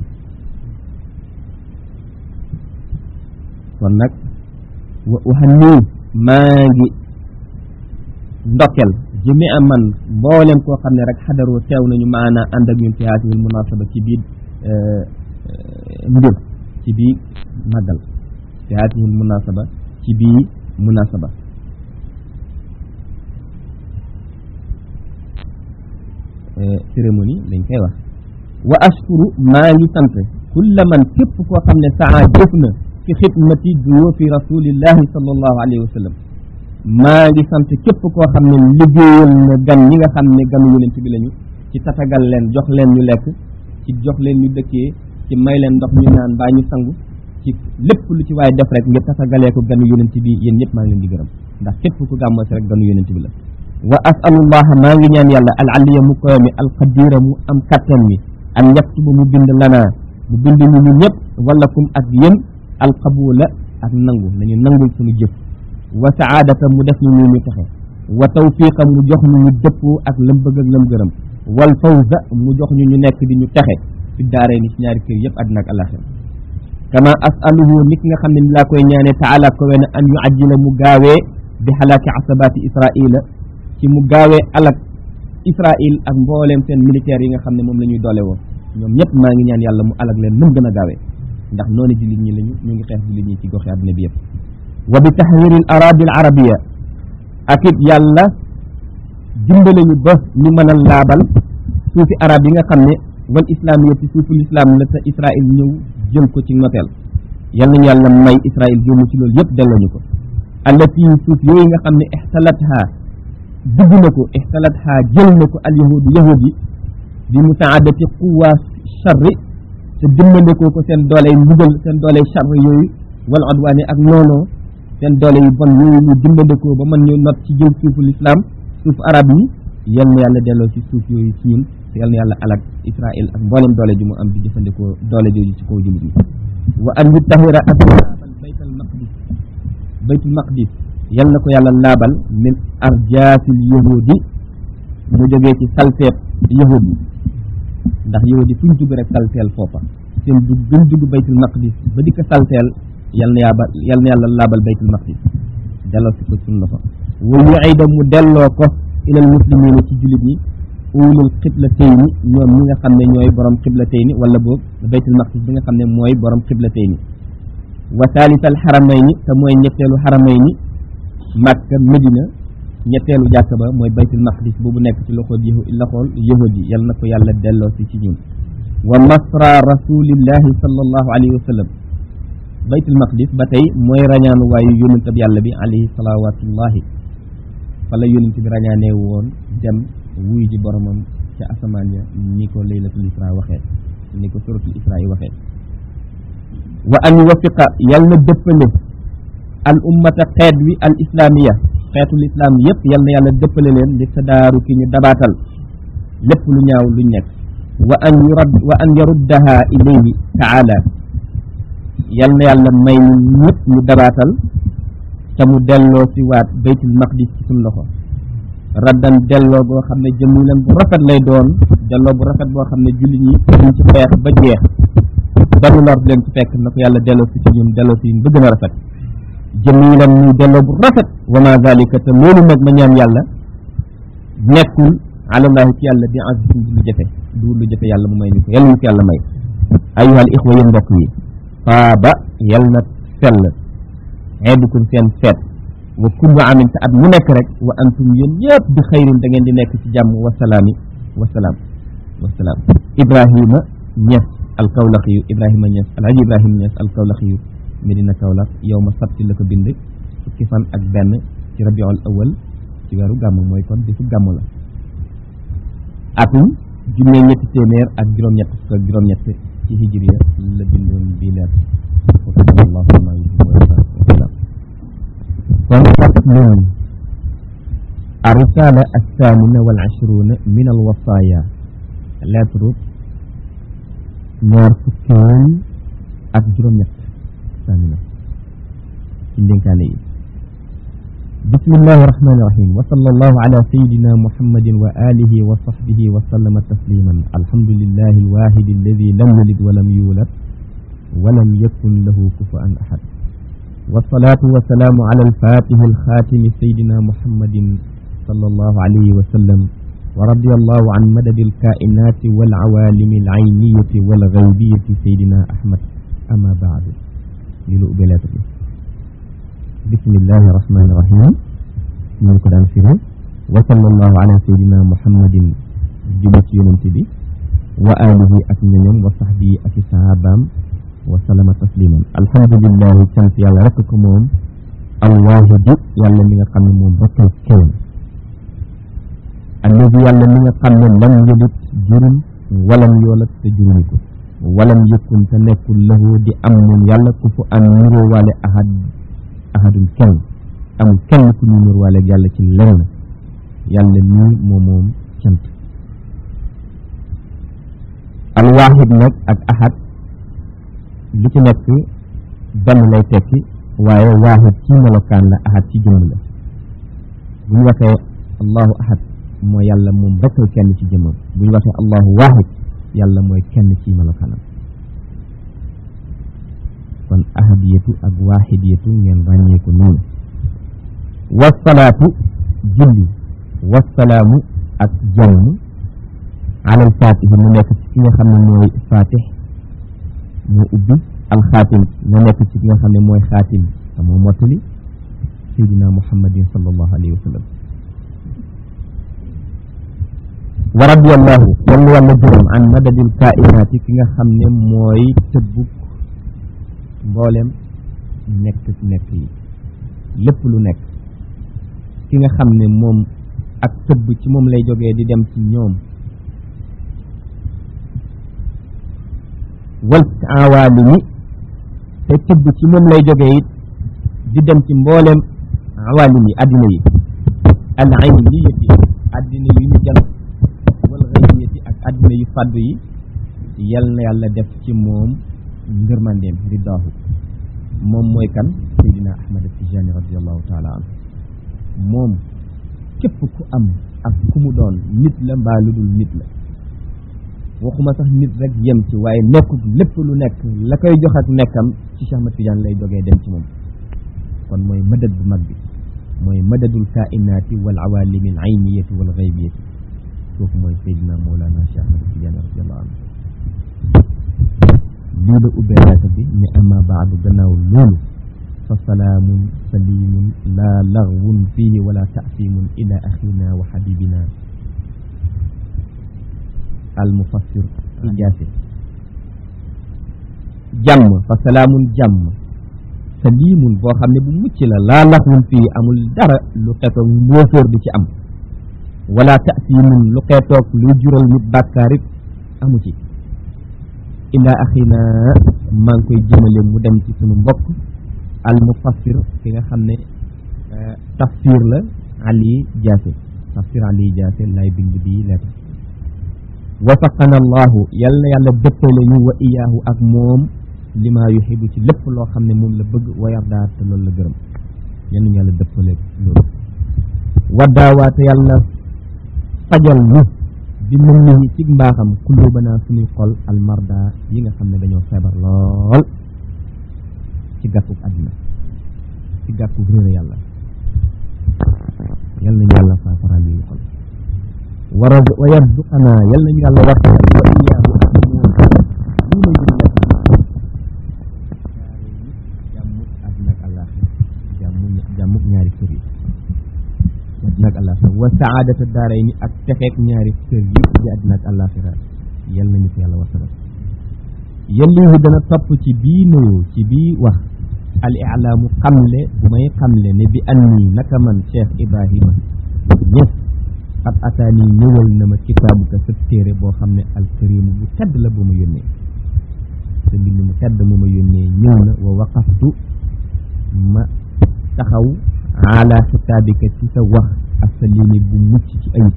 kon nag wa uhanni maa ngi ndokkel jëmi am man mboolem koo xam ne rek xadaroo teew nañu maana ànd ak ñun fi haatihil munasaba ci biir mbir ci biir màggal fi haatihil munasaba ci biir munasaba cérémonie lañ koy wax wa ashkuru maa ngi sant kulla man képp koo xam ne saa jëf na fi xidmati duyoofi rasulillahi sallallahu alayhi wa sallam maa ngi sant képp koo xam ne liggéeyal na gan ñi nga xam ne ganu yonent bi lañu ci tatagal leen jox leen ñu lekk ci jox leen ñu dëkkee ci may leen ndox ñu naan baa ñu sangu ci lépp lu ci waaye def rek ngir tatagalee ko ganu yonent bi yéen ñëpp maa ngi leen di gërëm ndax képp ku gàmmoo si rek ganu yonent bi la wa asalullah maa ngi ñaan yàlla al aliya mu koy mi al qadira mu am kattan mi an yaktuba mu bind lanaa mu bind ñu ñu ñëpp wala kum ak yéen al qabula ak nangu nañu nangul suñu jëf wa saadata mu def ñu ñu ñu texe wa tawfiqa mu jox ñu ñu dëppoo ak lam bëgg ak lam gërëm wal fawza mu jox ñu ñu nekk di ñu texe fi daaree ni ci ñaari kër yëpp àddina ak alaxira kama asaluhu nit nga xam ne ni laa koy ñaanee taala ko wene an yu ajjila mu gaawee bi xalaaki asabaati israila ci mu gaawee alak israil ak mbooleem seen militaires yi nga xam ne moom la ñuy doole woo ñoom ñëpp maa ngi ñaan yàlla mu alak leen nu mu gën a gaawee ndax noonu jullit ñi lañu ñu ngi xeex jullit ñi ci goxi àddina bi yëpp wa bi taxwiri al aradi al arabia ak it yàlla dimbale ñu ba ñu mën a laabal suufi arab yi nga xam ne wal islamiyat ci suuful islam la te israil ñëw jël ko ci noteel yal nañu yàlla may israil jëmu ci loolu yëpp delloo ñu ko allati suuf yooyu nga xam ne ixtalatha dugg na ko ixtalatha jël na ko al yahudu yahud yi bi mutaadati quwa charri te dimbandekoo ko seen dooley mbugal seen dooley charri yooyu wal adwaani ak noonoo seen doole yu bon yooyu ñu dimbandekoo ba mën ñu not ci jël suuful islam suuf arab yi yal na yàlla delloo ci suuf yooyu ci ñun te yal na yàlla alak israil ak mboolem doole ji mu am di jëfandikoo doole jooju ci kaw jullit ñi wa an yutahira ak laabal baytal maqdis baytul maqdis yal na ko yàlla laabal min arjaasil yahudi mu jógee ci salteeb yahud yi ndax yahud yi fu ñu dugg rek salteel foofa seen dugg gën dugg baytul maqdis ba di ko salteel yal na yaaba yal na yàlla laabal baytul maqdis delloo si ko suñu loxo wa yuida mu delloo ko ilal muslimina ci jullit ñi ulul xiblatayni ñoom ñi nga xam ne ñooy borom xiblatayni wala boog baytul maqdis bi nga xam ne mooy borom xiblatayni wa thaalisal xaramayni te mooy ñetteelu xaramayni Makka Medina ñetteelu jàkk ba mooy baytul maqdis boobu nekk ci loxool yahu loxool yahud yi yal na ko yàlla delloo si ci ñun wa masra rasulillahi sallallahu alayhi wa sallam baytul maqdis ba tey mooy rañaanu waayu yónent ab yàlla bi alayhi salawatullahi fa la yónent bi rañaanee woon dem wuy ji boromam ca asamaan ya ni ko laylatul isra waxee ni ko suratul isra yi waxee wa an yuwaffiqa yal na dëppale al ummata xeet wi al islaamiya xeetul islam yëpp yal na yàlla dëppale leen li tadaaru ki ñu dabaatal lépp lu ñaaw luñ nekk wa an yurad wa an yaruddaha ilayhi taala yal na yàlla may ñu ñëpp ñu dabaatal te mu delloo si waat baytul maqdis ci suñ loxo raddan delloo boo xam ne jëmulan bu rafet lay doon delloo bu rafet boo xam ne jullit ñi duñ ci xeex ba jeex ba nu lor leen ci fekk na ko yàlla delloo si ci ñun delloo si ba gën a rafet jëmilan muy delloo bu rafet wa ma zalika te loolu nag ma ñaan yàlla nekkul alallahi ci yàlla bi azizin du lu jafe du lu jafe yàlla mu may ñu ko yàlla ñu ko yàlla may ayuhal ixwa yéen mbokk yi faaba yal na sell xeebukum seen feet wa kullu amin te at mu nekk rek wa antum yéen ñëpp bi xayrin da ngeen di nekk ci jàmm wasalaami wasalaam wasalaam ibrahima ñes alkawlaxiyu ibrahima ñes alhaji ibrahima ñes alkawlaxiyu medina kawlax yow ma sabti la ko bind fukki fan ak benn ci rabiul awal ci weeru gàmm mooy kon bisu gàmm la atum junne ñetti téeméer ak juróom-ñett fukk ak juróom-ñett ci hijriya la bindoon bii leer allahu ma yuhibbu wa yarda wasalaam kon faslun الرسالة الثامنة والعشرون من الوصايا lettre ñaar fukkeel ak juróom-ñett ثامنة ci ndénkaane yi بسم الله الرحمن الرحيم وصلى الله على سيدنا محمد وآله وصحبه وسلم تسليما الحمد لله الواحد الذي لم يلد ولم يولد ولم يكن له كفوا أحد والصلاة والسلام على الفاتح الخاتم سيدنا محمد صلى الله عليه وسلم ورضي الله عن مدد الكائنات والعوالم العينية والغيبية سيدنا أحمد أما بعد للؤبلات بسم الله الرحمن الرحيم من قرآن فيه وصلى الله على سيدنا محمد جلت ينتبه وآله أكملهم وصحبه أكي صحابام وسلم تسليما الحمد لله كانت يالا رككم الواحد يالا من قم موم بكل كون الذي يالا من قم لم يلد جرم ولم يولد تجرمكم ولم يكن تنكل له دي أمن يالا كفو أن نرو والي أحد ahadun kenn amul kenn ku ñu nur wala yàlla ci lenn yàlla mii moo moom cant alwaahid nag ak ahad li ci nekk benn lay tekki waaye waahid ci melokaan la ahad ci jëmm la bu ñu waxee allahu ahad mooy yàlla moom rekk kenn ci jëmmam bu ñu waxee allahu waahid yàlla mooy kenn ci melokaanam kon ahadiyatu ak waahidiyatu ngeen ràññee ko noonu wasalaatu julli wasalaamu ak jàmm alal faatihi mu nekk ci ki nga xam ne mooy faatix moo ubbi alxaatim mu nekk ci ki nga xam ne mooy xaatim te moo mottali sayidina muhammadin sallallahu alayhi wa sallam wa radiyallahu yàlla yàlla gërëm an madadil kainaati ki nga xam ne mooy tëbbuk mboolem nekk nekk yi lépp lu nekk ki nga xam ne moom ak tëbb ci moom lay jógee di dem ci ñoom wal awaalimi te tëbb ci moom lay jógee it di dem ci mboolem awaalim yi addina yi al ayniyati addina yu ñu jal wal ghaybiyati ak addina yu fàddu yi yal na yàlla def ci moom ngërmandeem ridaahu moom mooy kan Seydina Ahmad Tijani radiallahu taala anhu moom képp ku am ak ku mu doon nit la mbaa lu dul nit la waxuma sax nit rek yem ci waaye nekkul lépp lu nekk la koy jox ak nekkam ci Cheikh Ahmad Tidiane lay jógee dem ci moom kon mooy madad bu mag bi mooy madadul kainaati wal awalimi al ayniyati wal gaybiyati kooku mooy Seydina Mawlana Cheikh Ahmad Tidiane radiallahu anhu lii la ubbee laata bi ni ama baadu gannaaw loolu fa salaamun salimun laa laghwun fihi wala taasimun ila axina wa xabibina al mufassir ijaasi jàmm fa salaamun jàmm salimun boo xam ne bu mucc la laa laghwun fihi amul dara lu xetoog mbóofóor di ci am wala taasimun lu xeetoog luy jural nit bàkkaarit amu ci ila axina maa ngi koy jëmale mu dem ci sunu mbokk al mufassir ki nga xam ne tafsir la ali jaase tafsir ali jaase lay bind bii lettre wafaqana allahu yal na yàlla dëppale ñu wa iyaahu ak moom lima yuxibu ci lépp loo xam ne moom la bëgg wa yardaa te loolu la gërëm yal nañu yàlla dëppale loolu waddaawaate yàlla fajal ñu bi mën nihi ci mbaaxam kullubanaa suñuy xol almarda yi nga xam ne dañoo feebar lool ci gàkkuk àddina ci gàkkuk réere yàlla yal nañu yàlla faafaraal yi xol wara wa yarzuqanaa yal nañu yàlla waxtaan wa iyaahu ak moom lii may gën a jàmmuk àddina ak àllaaxira jàmmu jàmmuk ñaari kër yi àddina ak àllaaxira wa saadata daaray ni ak texeek ñaari kër yi di àddina ak àllaaxira yal nañu ko yàlla wasagal yellihu dana topp ci bii nuyu ci bii wax al ilaamu xamle bu may xamle ne bi anni naka man cheikh ibrahima ñëpp xat ataani ñëwal na ma kitaabu ka sa téere boo xam ne alkarimu bu tedd la bu ma yónnee sa mbind mu tedd mu ma yónnee ñëw na wa waqaftu ma taxaw ala kitaabika ci sa wax asalimi bu mucc ci ayib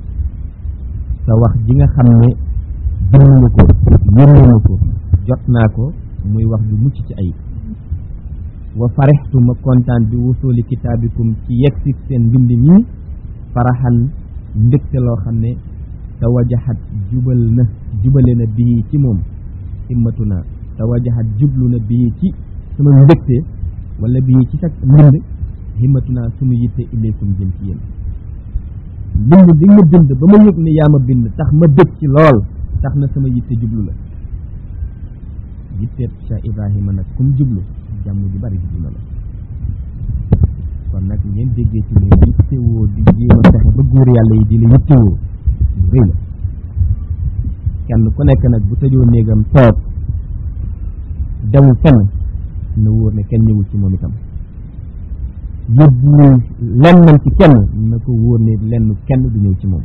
sa wax ji nga xam ne bind nga ko yónnee nga ko jot naa ko muy wax ju mucc ci ayib wa farextu ma kontaan bi wusuli kitaabikum ci yegsi seen mbind mi faraxan mbégte loo xam ne tawajaxat jubal na jubale na bii ci moom himmatu naa tawajaxat jublu na bii ci sama mbégte wala bii ci sa mbind himmatu naa sunu yitte ilaykum jëm ci yéen mbind bi nga bind ba ma yëg ne yaa ma bind tax ma bég ci lool tax na sama yitte jublu la yitteeb Cheikh Ibrahima nag kum jublu jàmm ju bari jublu na la kon nag ngeen déggee ci ne yittewoo di jéem a fexe ba góor yàlla yi di la yittewoo lu rëy la kenn ku nekk nag bu tëjoo néegam toog demul fenn na wóor ne kenn ñëwul ci moom itam yóbbuwul lennam ci kenn na ko wóor ne lenn kenn du ñëw ci moom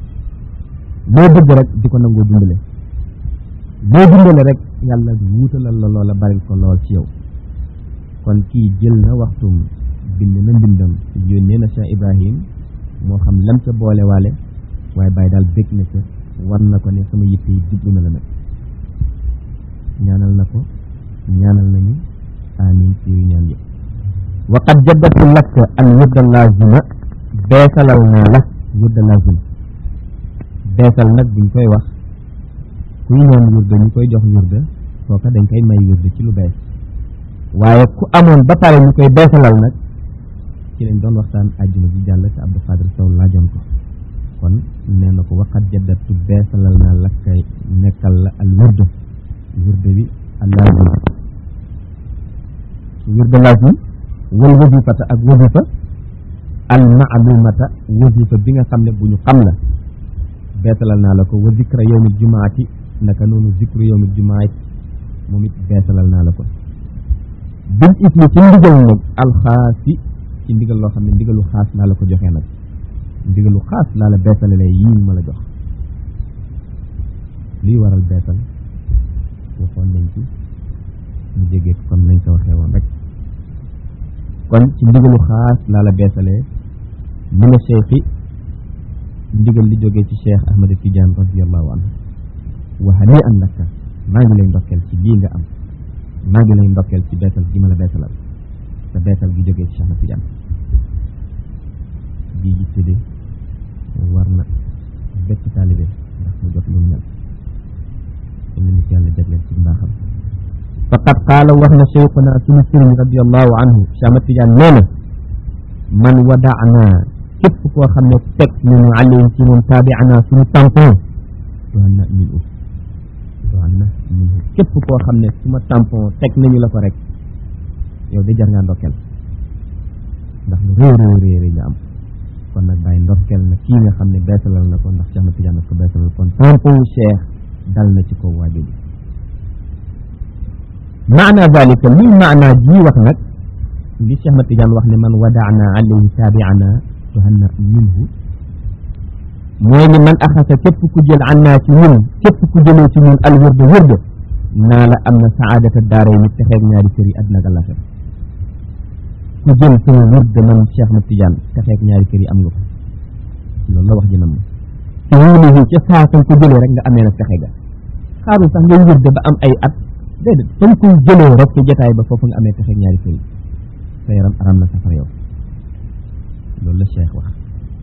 loo bëgg rek di ko nangoo dundale loo dundale rek yàlla wuutalal la loola baril ko lool ci yow kon kii jël na waxtum bind na mbindam yónnee na Cheikh Ibrahim moo xam lam ca boole waale waaye bàyyi daal bég na ca war na ko ne sama yitte yi jublu na la nag ñaanal na ko ñaanal nañu amin ci yu ñaan yëpp wa qad jaddatu lakka al wirda lazima beesalal naa la wirda lazima beesal nag buñ koy wax kuy ñaan wirda ñu koy jox wirda kooka dañ koy may wirda ci lu bees waaye ku amoon ba pare ñu koy beesalal nag ci lañ doon waxtaan àjjuma ji jàll te Abdou Khadir Sow laajoon ko kon nee na ko waqat jaddatu beesalal naa la kay nekkal la al wirda wirda bi al lazim wirda lazim wal wazifata ak wazifa al maalumata wazifa bi nga xam ne bu ñu xam la beesalal naa la ko wa zikra yawmil jumaati naka noonu zikru yawmil jumaati moom it beesalal naa la ko bil ismi ci ndigal nag alxaasi ci ndigal loo xam ne ndigalu xaas laa la ko joxee nag ndigalu xaas laa la beesalalee yii ma la jox luy waral beesal waxoon nañ ci ñu jege comme nañ ko waxee woon rek kon ci ndigalu xaas laa la beesalee mina cheikhi ndigal li jógee ci cheikh ahmad tidiane radiallahu anhu wa hani an laka maa ngi lay ndokkeel ci lii nga am maa ngi lay ndokkeel ci beesal gi ma la beesalal te beesal gi jógee ci cheikh ahmad tidiane bii yitte de war na bépp taalibe ndax mu jot lu mu mel am na nit yàlla jagleel ci mbaaxam faqad qaala wax na cheikhuna suñu sëriñ radiallahu anhu cheikh ahmad tidiane nee na man wadaana képp koo xam ne teg nañu alayhi ci moom taabiana suñu tampon doon na min u doon na min u képp koo xam ne suma tampon teg nañu la ko rek yow de jar ngaa ndokkel ndax lu réew réew réew réew nga am kon nag bàyyi ndokkel na kii nga xam ne beesalal na ko ndax Cheikh Ahmad Tidiane ko beesalal kon tampon wu Cheikh dal na ci kaw waajur bi maana zalika lii maana jii wax nag li Cheikh Ahmad Tidiane wax ne man wadaana alayhi taabiana tuhanna minhu mooy ni man axasa képp ku jël an naa ci ñun képp ku jëlee ci ñun al wërda wërda naa la am na saadata daara yi ni texeeg ñaari kër yi àddina ak àllaxira ku jël sama wird man Cheikh Ahmad Tidiane texeek ñaari kër yi am nga ko loolu la wax ji nam te wulihi ca saa sañ ko jëlee rek nga amee nag texe ga xaarul sax ngay wird ba am ay at déedéet fañ koy jëlee rek ci jotaay ba foofu nga amee texeek ñaari kër yi sa yaram aram na safara yow loolu la Cheikh wax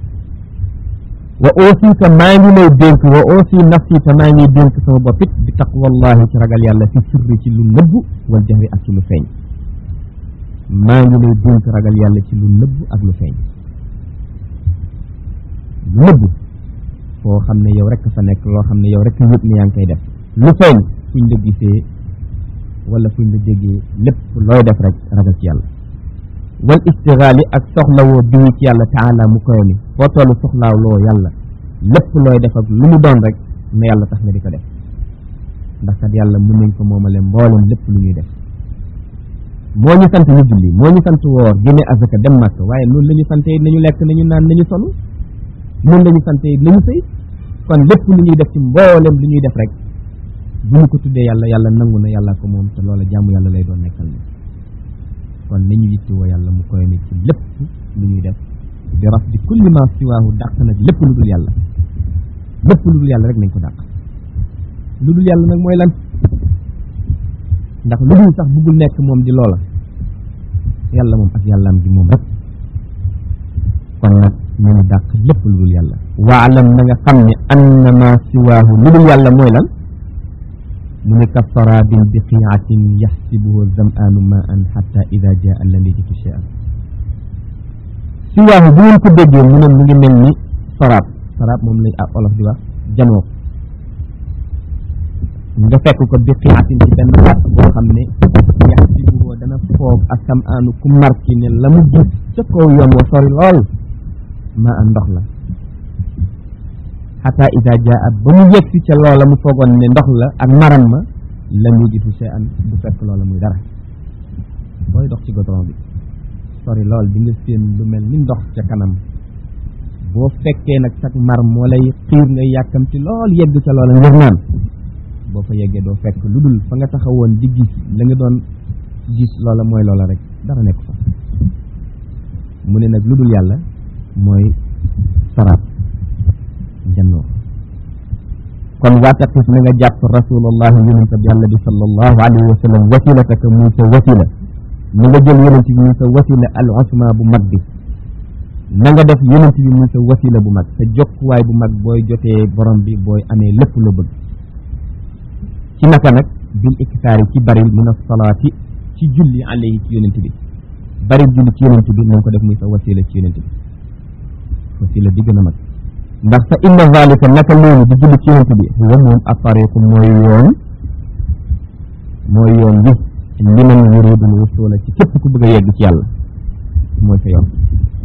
wa aussi te maa ngi lay dénk wa aussi nafsi te maa ngi dénk sama bopp it bi taqwallahi ci ragal yàlla fi sirri ci lu nëbbu wal jahri ak ci lu feeñ maa ngi lay dénk ragal yàlla ci lu nëbbu ak lu feeñ lu nëbbu foo xam ne yow rek fa nekk loo xam ne yow rek yëpp ni yaa ngi koy def lu feeñ fuñ la gisee wala fuñ la déggee lépp looy def rek ragal ci yàlla wal istigaali ak soxlawoo bii ci yàlla taala mu koy mi foo tollu soxlaawloo yàlla lépp looy def ak lu mu doon rek na yàlla tax nga di ko def ndax kat yàlla mën nañ ko moomale mboolem lépp lu ñuy def moo ñu sant ñu julli moo ñu sant woor génne azaka dem màkk waaye noonu la ñu sante it nañu lekk nañu naan nañu solu noonu la ñu sante it nañu sëy kon lépp lu ñuy def ci mboolem lu ñuy def rek bu ñu ko tuddee yàlla yàlla nangu na yàlla ko moom te loola jàmm yàlla lay doon nekkal ni kon nañu yittewoo yàlla mu koy ni ci lépp lu ñuy def bi raf di kulli ma siwaahu dàq nag lépp lu dul yàlla lépp lu dul yàlla rek nañ ko dàq lu dul yàlla nag mooy lan ndax lu dul sax buggul nekk moom di loola yàlla moom ak yàllaam gi moom rek kon nag nañu dàq lépp lu dul yàlla waalam na nga xam ne anna ma siwaahu lu dul yàlla mooy lan mu ne ka sarabin bi qiatin yaxsibuhu zam'aanu ma an xatta ida jaa lam yajidu shay'an siwaahu bu ngeen ko déggee mu ne mu ngi mel ni saraab saraab moom lañ ak olof di wax janoo nga fekk ko bi qiatin ci benn baat boo xam ne yaxsibuhu dana foog ak zam'aanu ku marki ne la mu gis ca kaw yoon wa sori lool ma an ndox la xata ida jaa ba mu yegsi ca loola mu foogoon ne ndox la ak maram ma lam yajidu shay'an du fekk loola muy dara booy dox ci goudron bi sori lool di nga séen lu mel ni ndox ca kanam boo fekkee nag sax mar moo lay xiir nga yàkkamti lool yegg ca loola ngir naan boo fa yeggee doo fekk lu dul fa nga taxawoon di gis la nga doon gis loola mooy loola rek dara nekk fa mu ne nag lu dul yàlla mooy saraab jannoo kon waataqis na nga jàpp rasulullahi yonente bi yàlla bi sallallahu alayhi wa sallam wasilataka muy sa wasila na nga jël yonente bi muy sa wasila al usma bu mag bi na nga def yonente bi muy sa wasila bu mag sa jokkuwaay bu mag booy jotee borom bi booy amee lépp loo bëgg ci naka nag bil iktaari ci bari min asalaati ci julli alayhi ci yonente bi bari julli ci yonente bi na nga ko def muy sa wasila ci yonente bi wasila di gën a mag ndax fa inna zalika naka loolu di julli ci yonent bi huwa moom atariqu mooy yoon mooy yoon bi liman yuridul wusula ci képp ku bëgg a yegg ci yàlla mooy sa yoon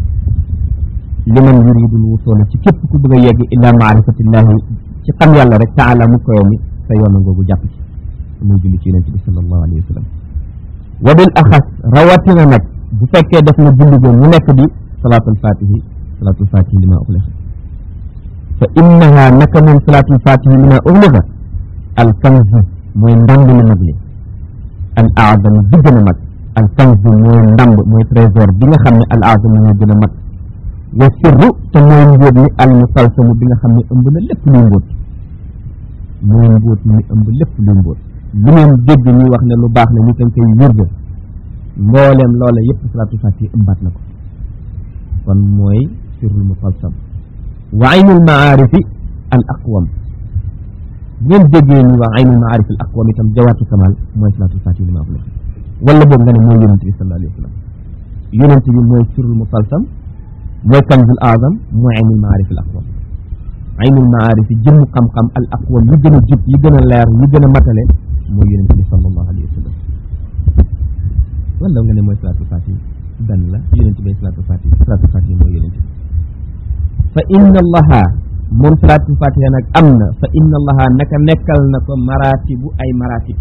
liman yuridul wusula ci képp ku bëgg a yegg ila maarifatillahi ci xam yàlla rek taala mu koyo mi sa yoon ngoogu jàpp ci muy julli ci yonent bi sallallahu alayhi wa sallam wa bil axas rawatina nag bu fekkee def na julli goon mu nekk di salaatul fatihi salaatul fatihi li ma uxliqa fa innaha naka moom salaatul fatihi li ma uxliqa al kanz mooy ndamb lu mag li al aadam bi gën a mag al kanz mooy ndamb mooy trésor bi nga xam ne al aadam mooy gën a mag wa sirru te mooy mbóot mi al musalsamu bi nga xam ne ëmb na lépp luy mbóot mooy mbóot mi ëmb lépp luy mbóot lu ngeen dégg ñuy wax ne lu baax la ñu koy koy wirga mbooleem loola yëpp salaatul fatihi ëmbaat na ko kon mooy sirrul musalsam wa aynul maarifi al aqwam bu ngeen déggee ñu wax aynul maarifi al aqwam itam jawaatu kamal mooy salaatul fatihi li ma wax wala boog nga ne mooy yonente bi sallallahu alayhi wa sallam yonente bi mooy sirrul musalsam mooy kanzul azam mooy aynul maarif al aqwam aynul maarif yi jëmm xam-xam al aqwam yi gën a jub yi gën a leer yi gën a matale mooy yonente bi sallallahu alayhi wa sallam wala nga ne mooy salaatul fatihi benn la yonente bi salaatul fatihi salaatul fatihi mooy yonente bi fa inna allaha moom salaatul fatiha nag am na fa inna allaha naka nekkal na ko maratibu ay maratib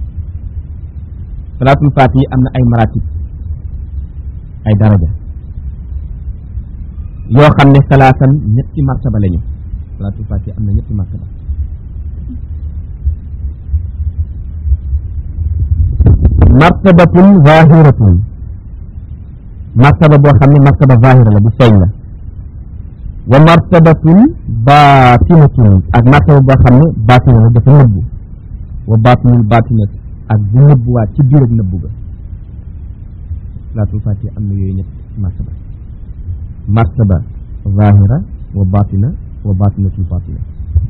salaatul fatihi am na ay maratib ay daraja yoo xam ne salaasan ñetti martaba lañu salaatul fatiha am na ñetti martaba martabatun zahiratun martaba boo xam ne martaba zahira la bu feeñ la wa martabatun baatinatun ak martaba boo xam ne baatina la dafa nëbbu wa baatinul baatinat ak bu nëbbuwaat ci biir ak nëbbu ga salaatul fatiha am na yooyu ñett martaba martaba zahira wa batina wa batinatul batina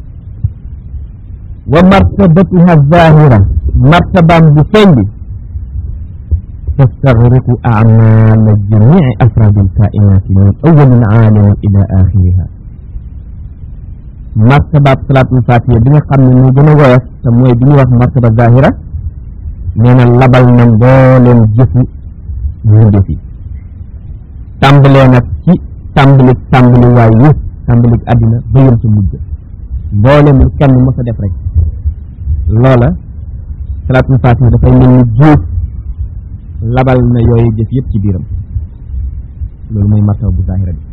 wa martabatuha zahira martabaam bu feeñ bi tastagriqu amala jamii afradi alkainati min awalin aalamin ila axiriha martabaab salaatul fatiha bi nga xam ne moo gën a woyof te mooy bi ñuy wax martaba zahira nee na labal na mbooleem jëfu mbindeef yi tàmbalee nag ci tàmbali tàmbali waay yi tàmbali àddina ba yëm sa mujj mboolem lu kenn mos a def rek loola salaatul fatiha dafay mel ni géej labal na yooyu jëf yëpp ci biiram loolu mooy martaba bu zahira bi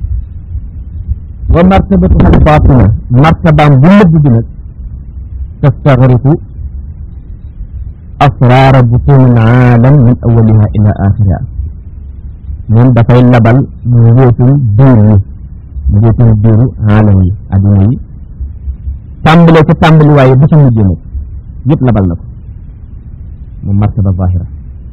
wa martabatu al batina martabaam bu nëbb bi nag tastagriqu asraara butuni al aalam min awaliha ila axiriha moom dafay labal mbóotum biir yi mbóotum biiru aalam yi adduna yi tàmbale ko tàmbali waaye bu ci mujjee nag yëpp labal na ko moom martaba zahira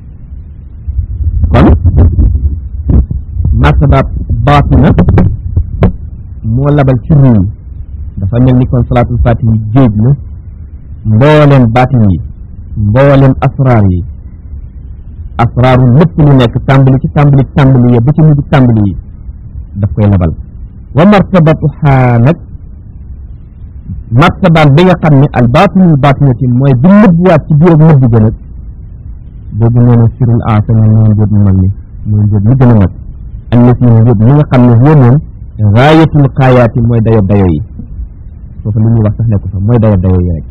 kon martaba baatina moo labal ci ruuy dafa mel ni kon salaatul fatih yi géej la mbooleem baatin yi mbooleem asraar yi asraaru lépp lu nekk tàmbali ci tàmbali tàmbali yi ba ci mujj tàmbali yi daf koy labal wa martabatu xaa nag martabaan bi nga xam ne al baatinul baatinati mooy bi nëbbuwaat ci biir ak nëbbu gën a boobu nee na sirul aasami mooy njóob mu mag mi mooy njóob mi gën a mag allati njóob mi nga xam ne huwa moom gaayatul xaayaati mooy dayo dayo yi foofu li ñuy wax sax nekku fa mooy dayo dayo yi rek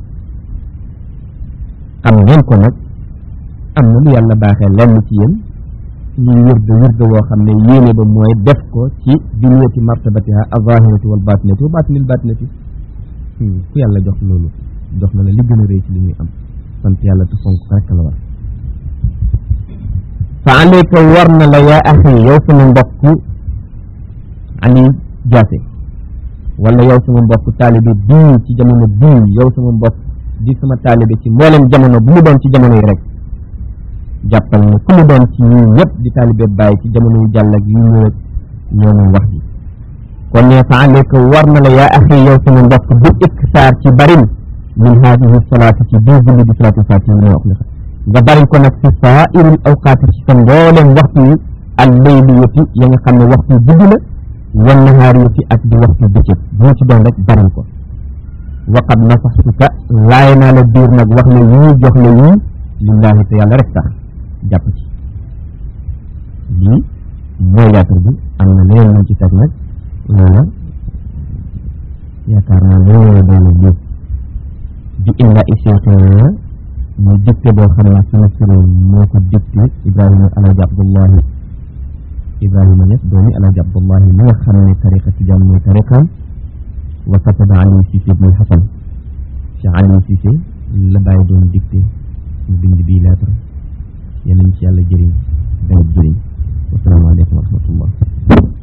xam ngeen ko nag am na lu yàlla baaxee lenn ci yéen ñuy wirde wirde woo xam ne yéene ba mooy def ko ci biniyati martabatiha azahirati wal batinati wa batinil batinati ku yàlla jox loolu jox na la li gën a rëy ci li ñuy am sant yàlla te fonk ko rek la war fa alayka war na la yaa axi yow sama mbokk ali jaase wala yow sama mbokk taalibe bii ci jamono bii yow sama mbokk di sama taalibe ci mboolem jamono bu mu doon ci jamono yi rek jàppal ne ku mu doon ci ñii ñëpp di taalibe bàyyi ci jamono yu jàll ak yu ñëw ak ñoo moom wax ji kon ne fa alayka war na la yaa axi yow sama mbokk bu iksaar ci barin min haadihi salaati ci bii julli di salaatu fatiha mooy wax nga nga bari ko nag fi saairil awqaati ci sa mbooleem waxtu yi al layliyati ya nga xam ne waxtu yu guddi la wan nahaariyati ak di waxtu bëccëg boo ci doon rek bari ko waqad nasaxtuka laay naa la biir nag wax la yii jox la yii lillahi te yàlla rek tax jàpp ci lii mooy lettre bi am na leneen luñ ci teg nag loola yaakaar naa loolu doy na lii di illa iseetina muy dicté boo xam ne sunu sëriñ moo ko dicté Ibrahima Alaaji Abdullahi Ibrahima Ñas doomi Alaaji Abdullahi mi nga xam ne tariqa tijaan mooy tariqaam wa kataba Ali Cissé ibn Hasan Cheikh Ali Cissé la bàyyi doon dicté ñu bind bii lettre yéen ci yàlla jëriñ dana jëriñ wasalaamaaleykum wa rahmatullah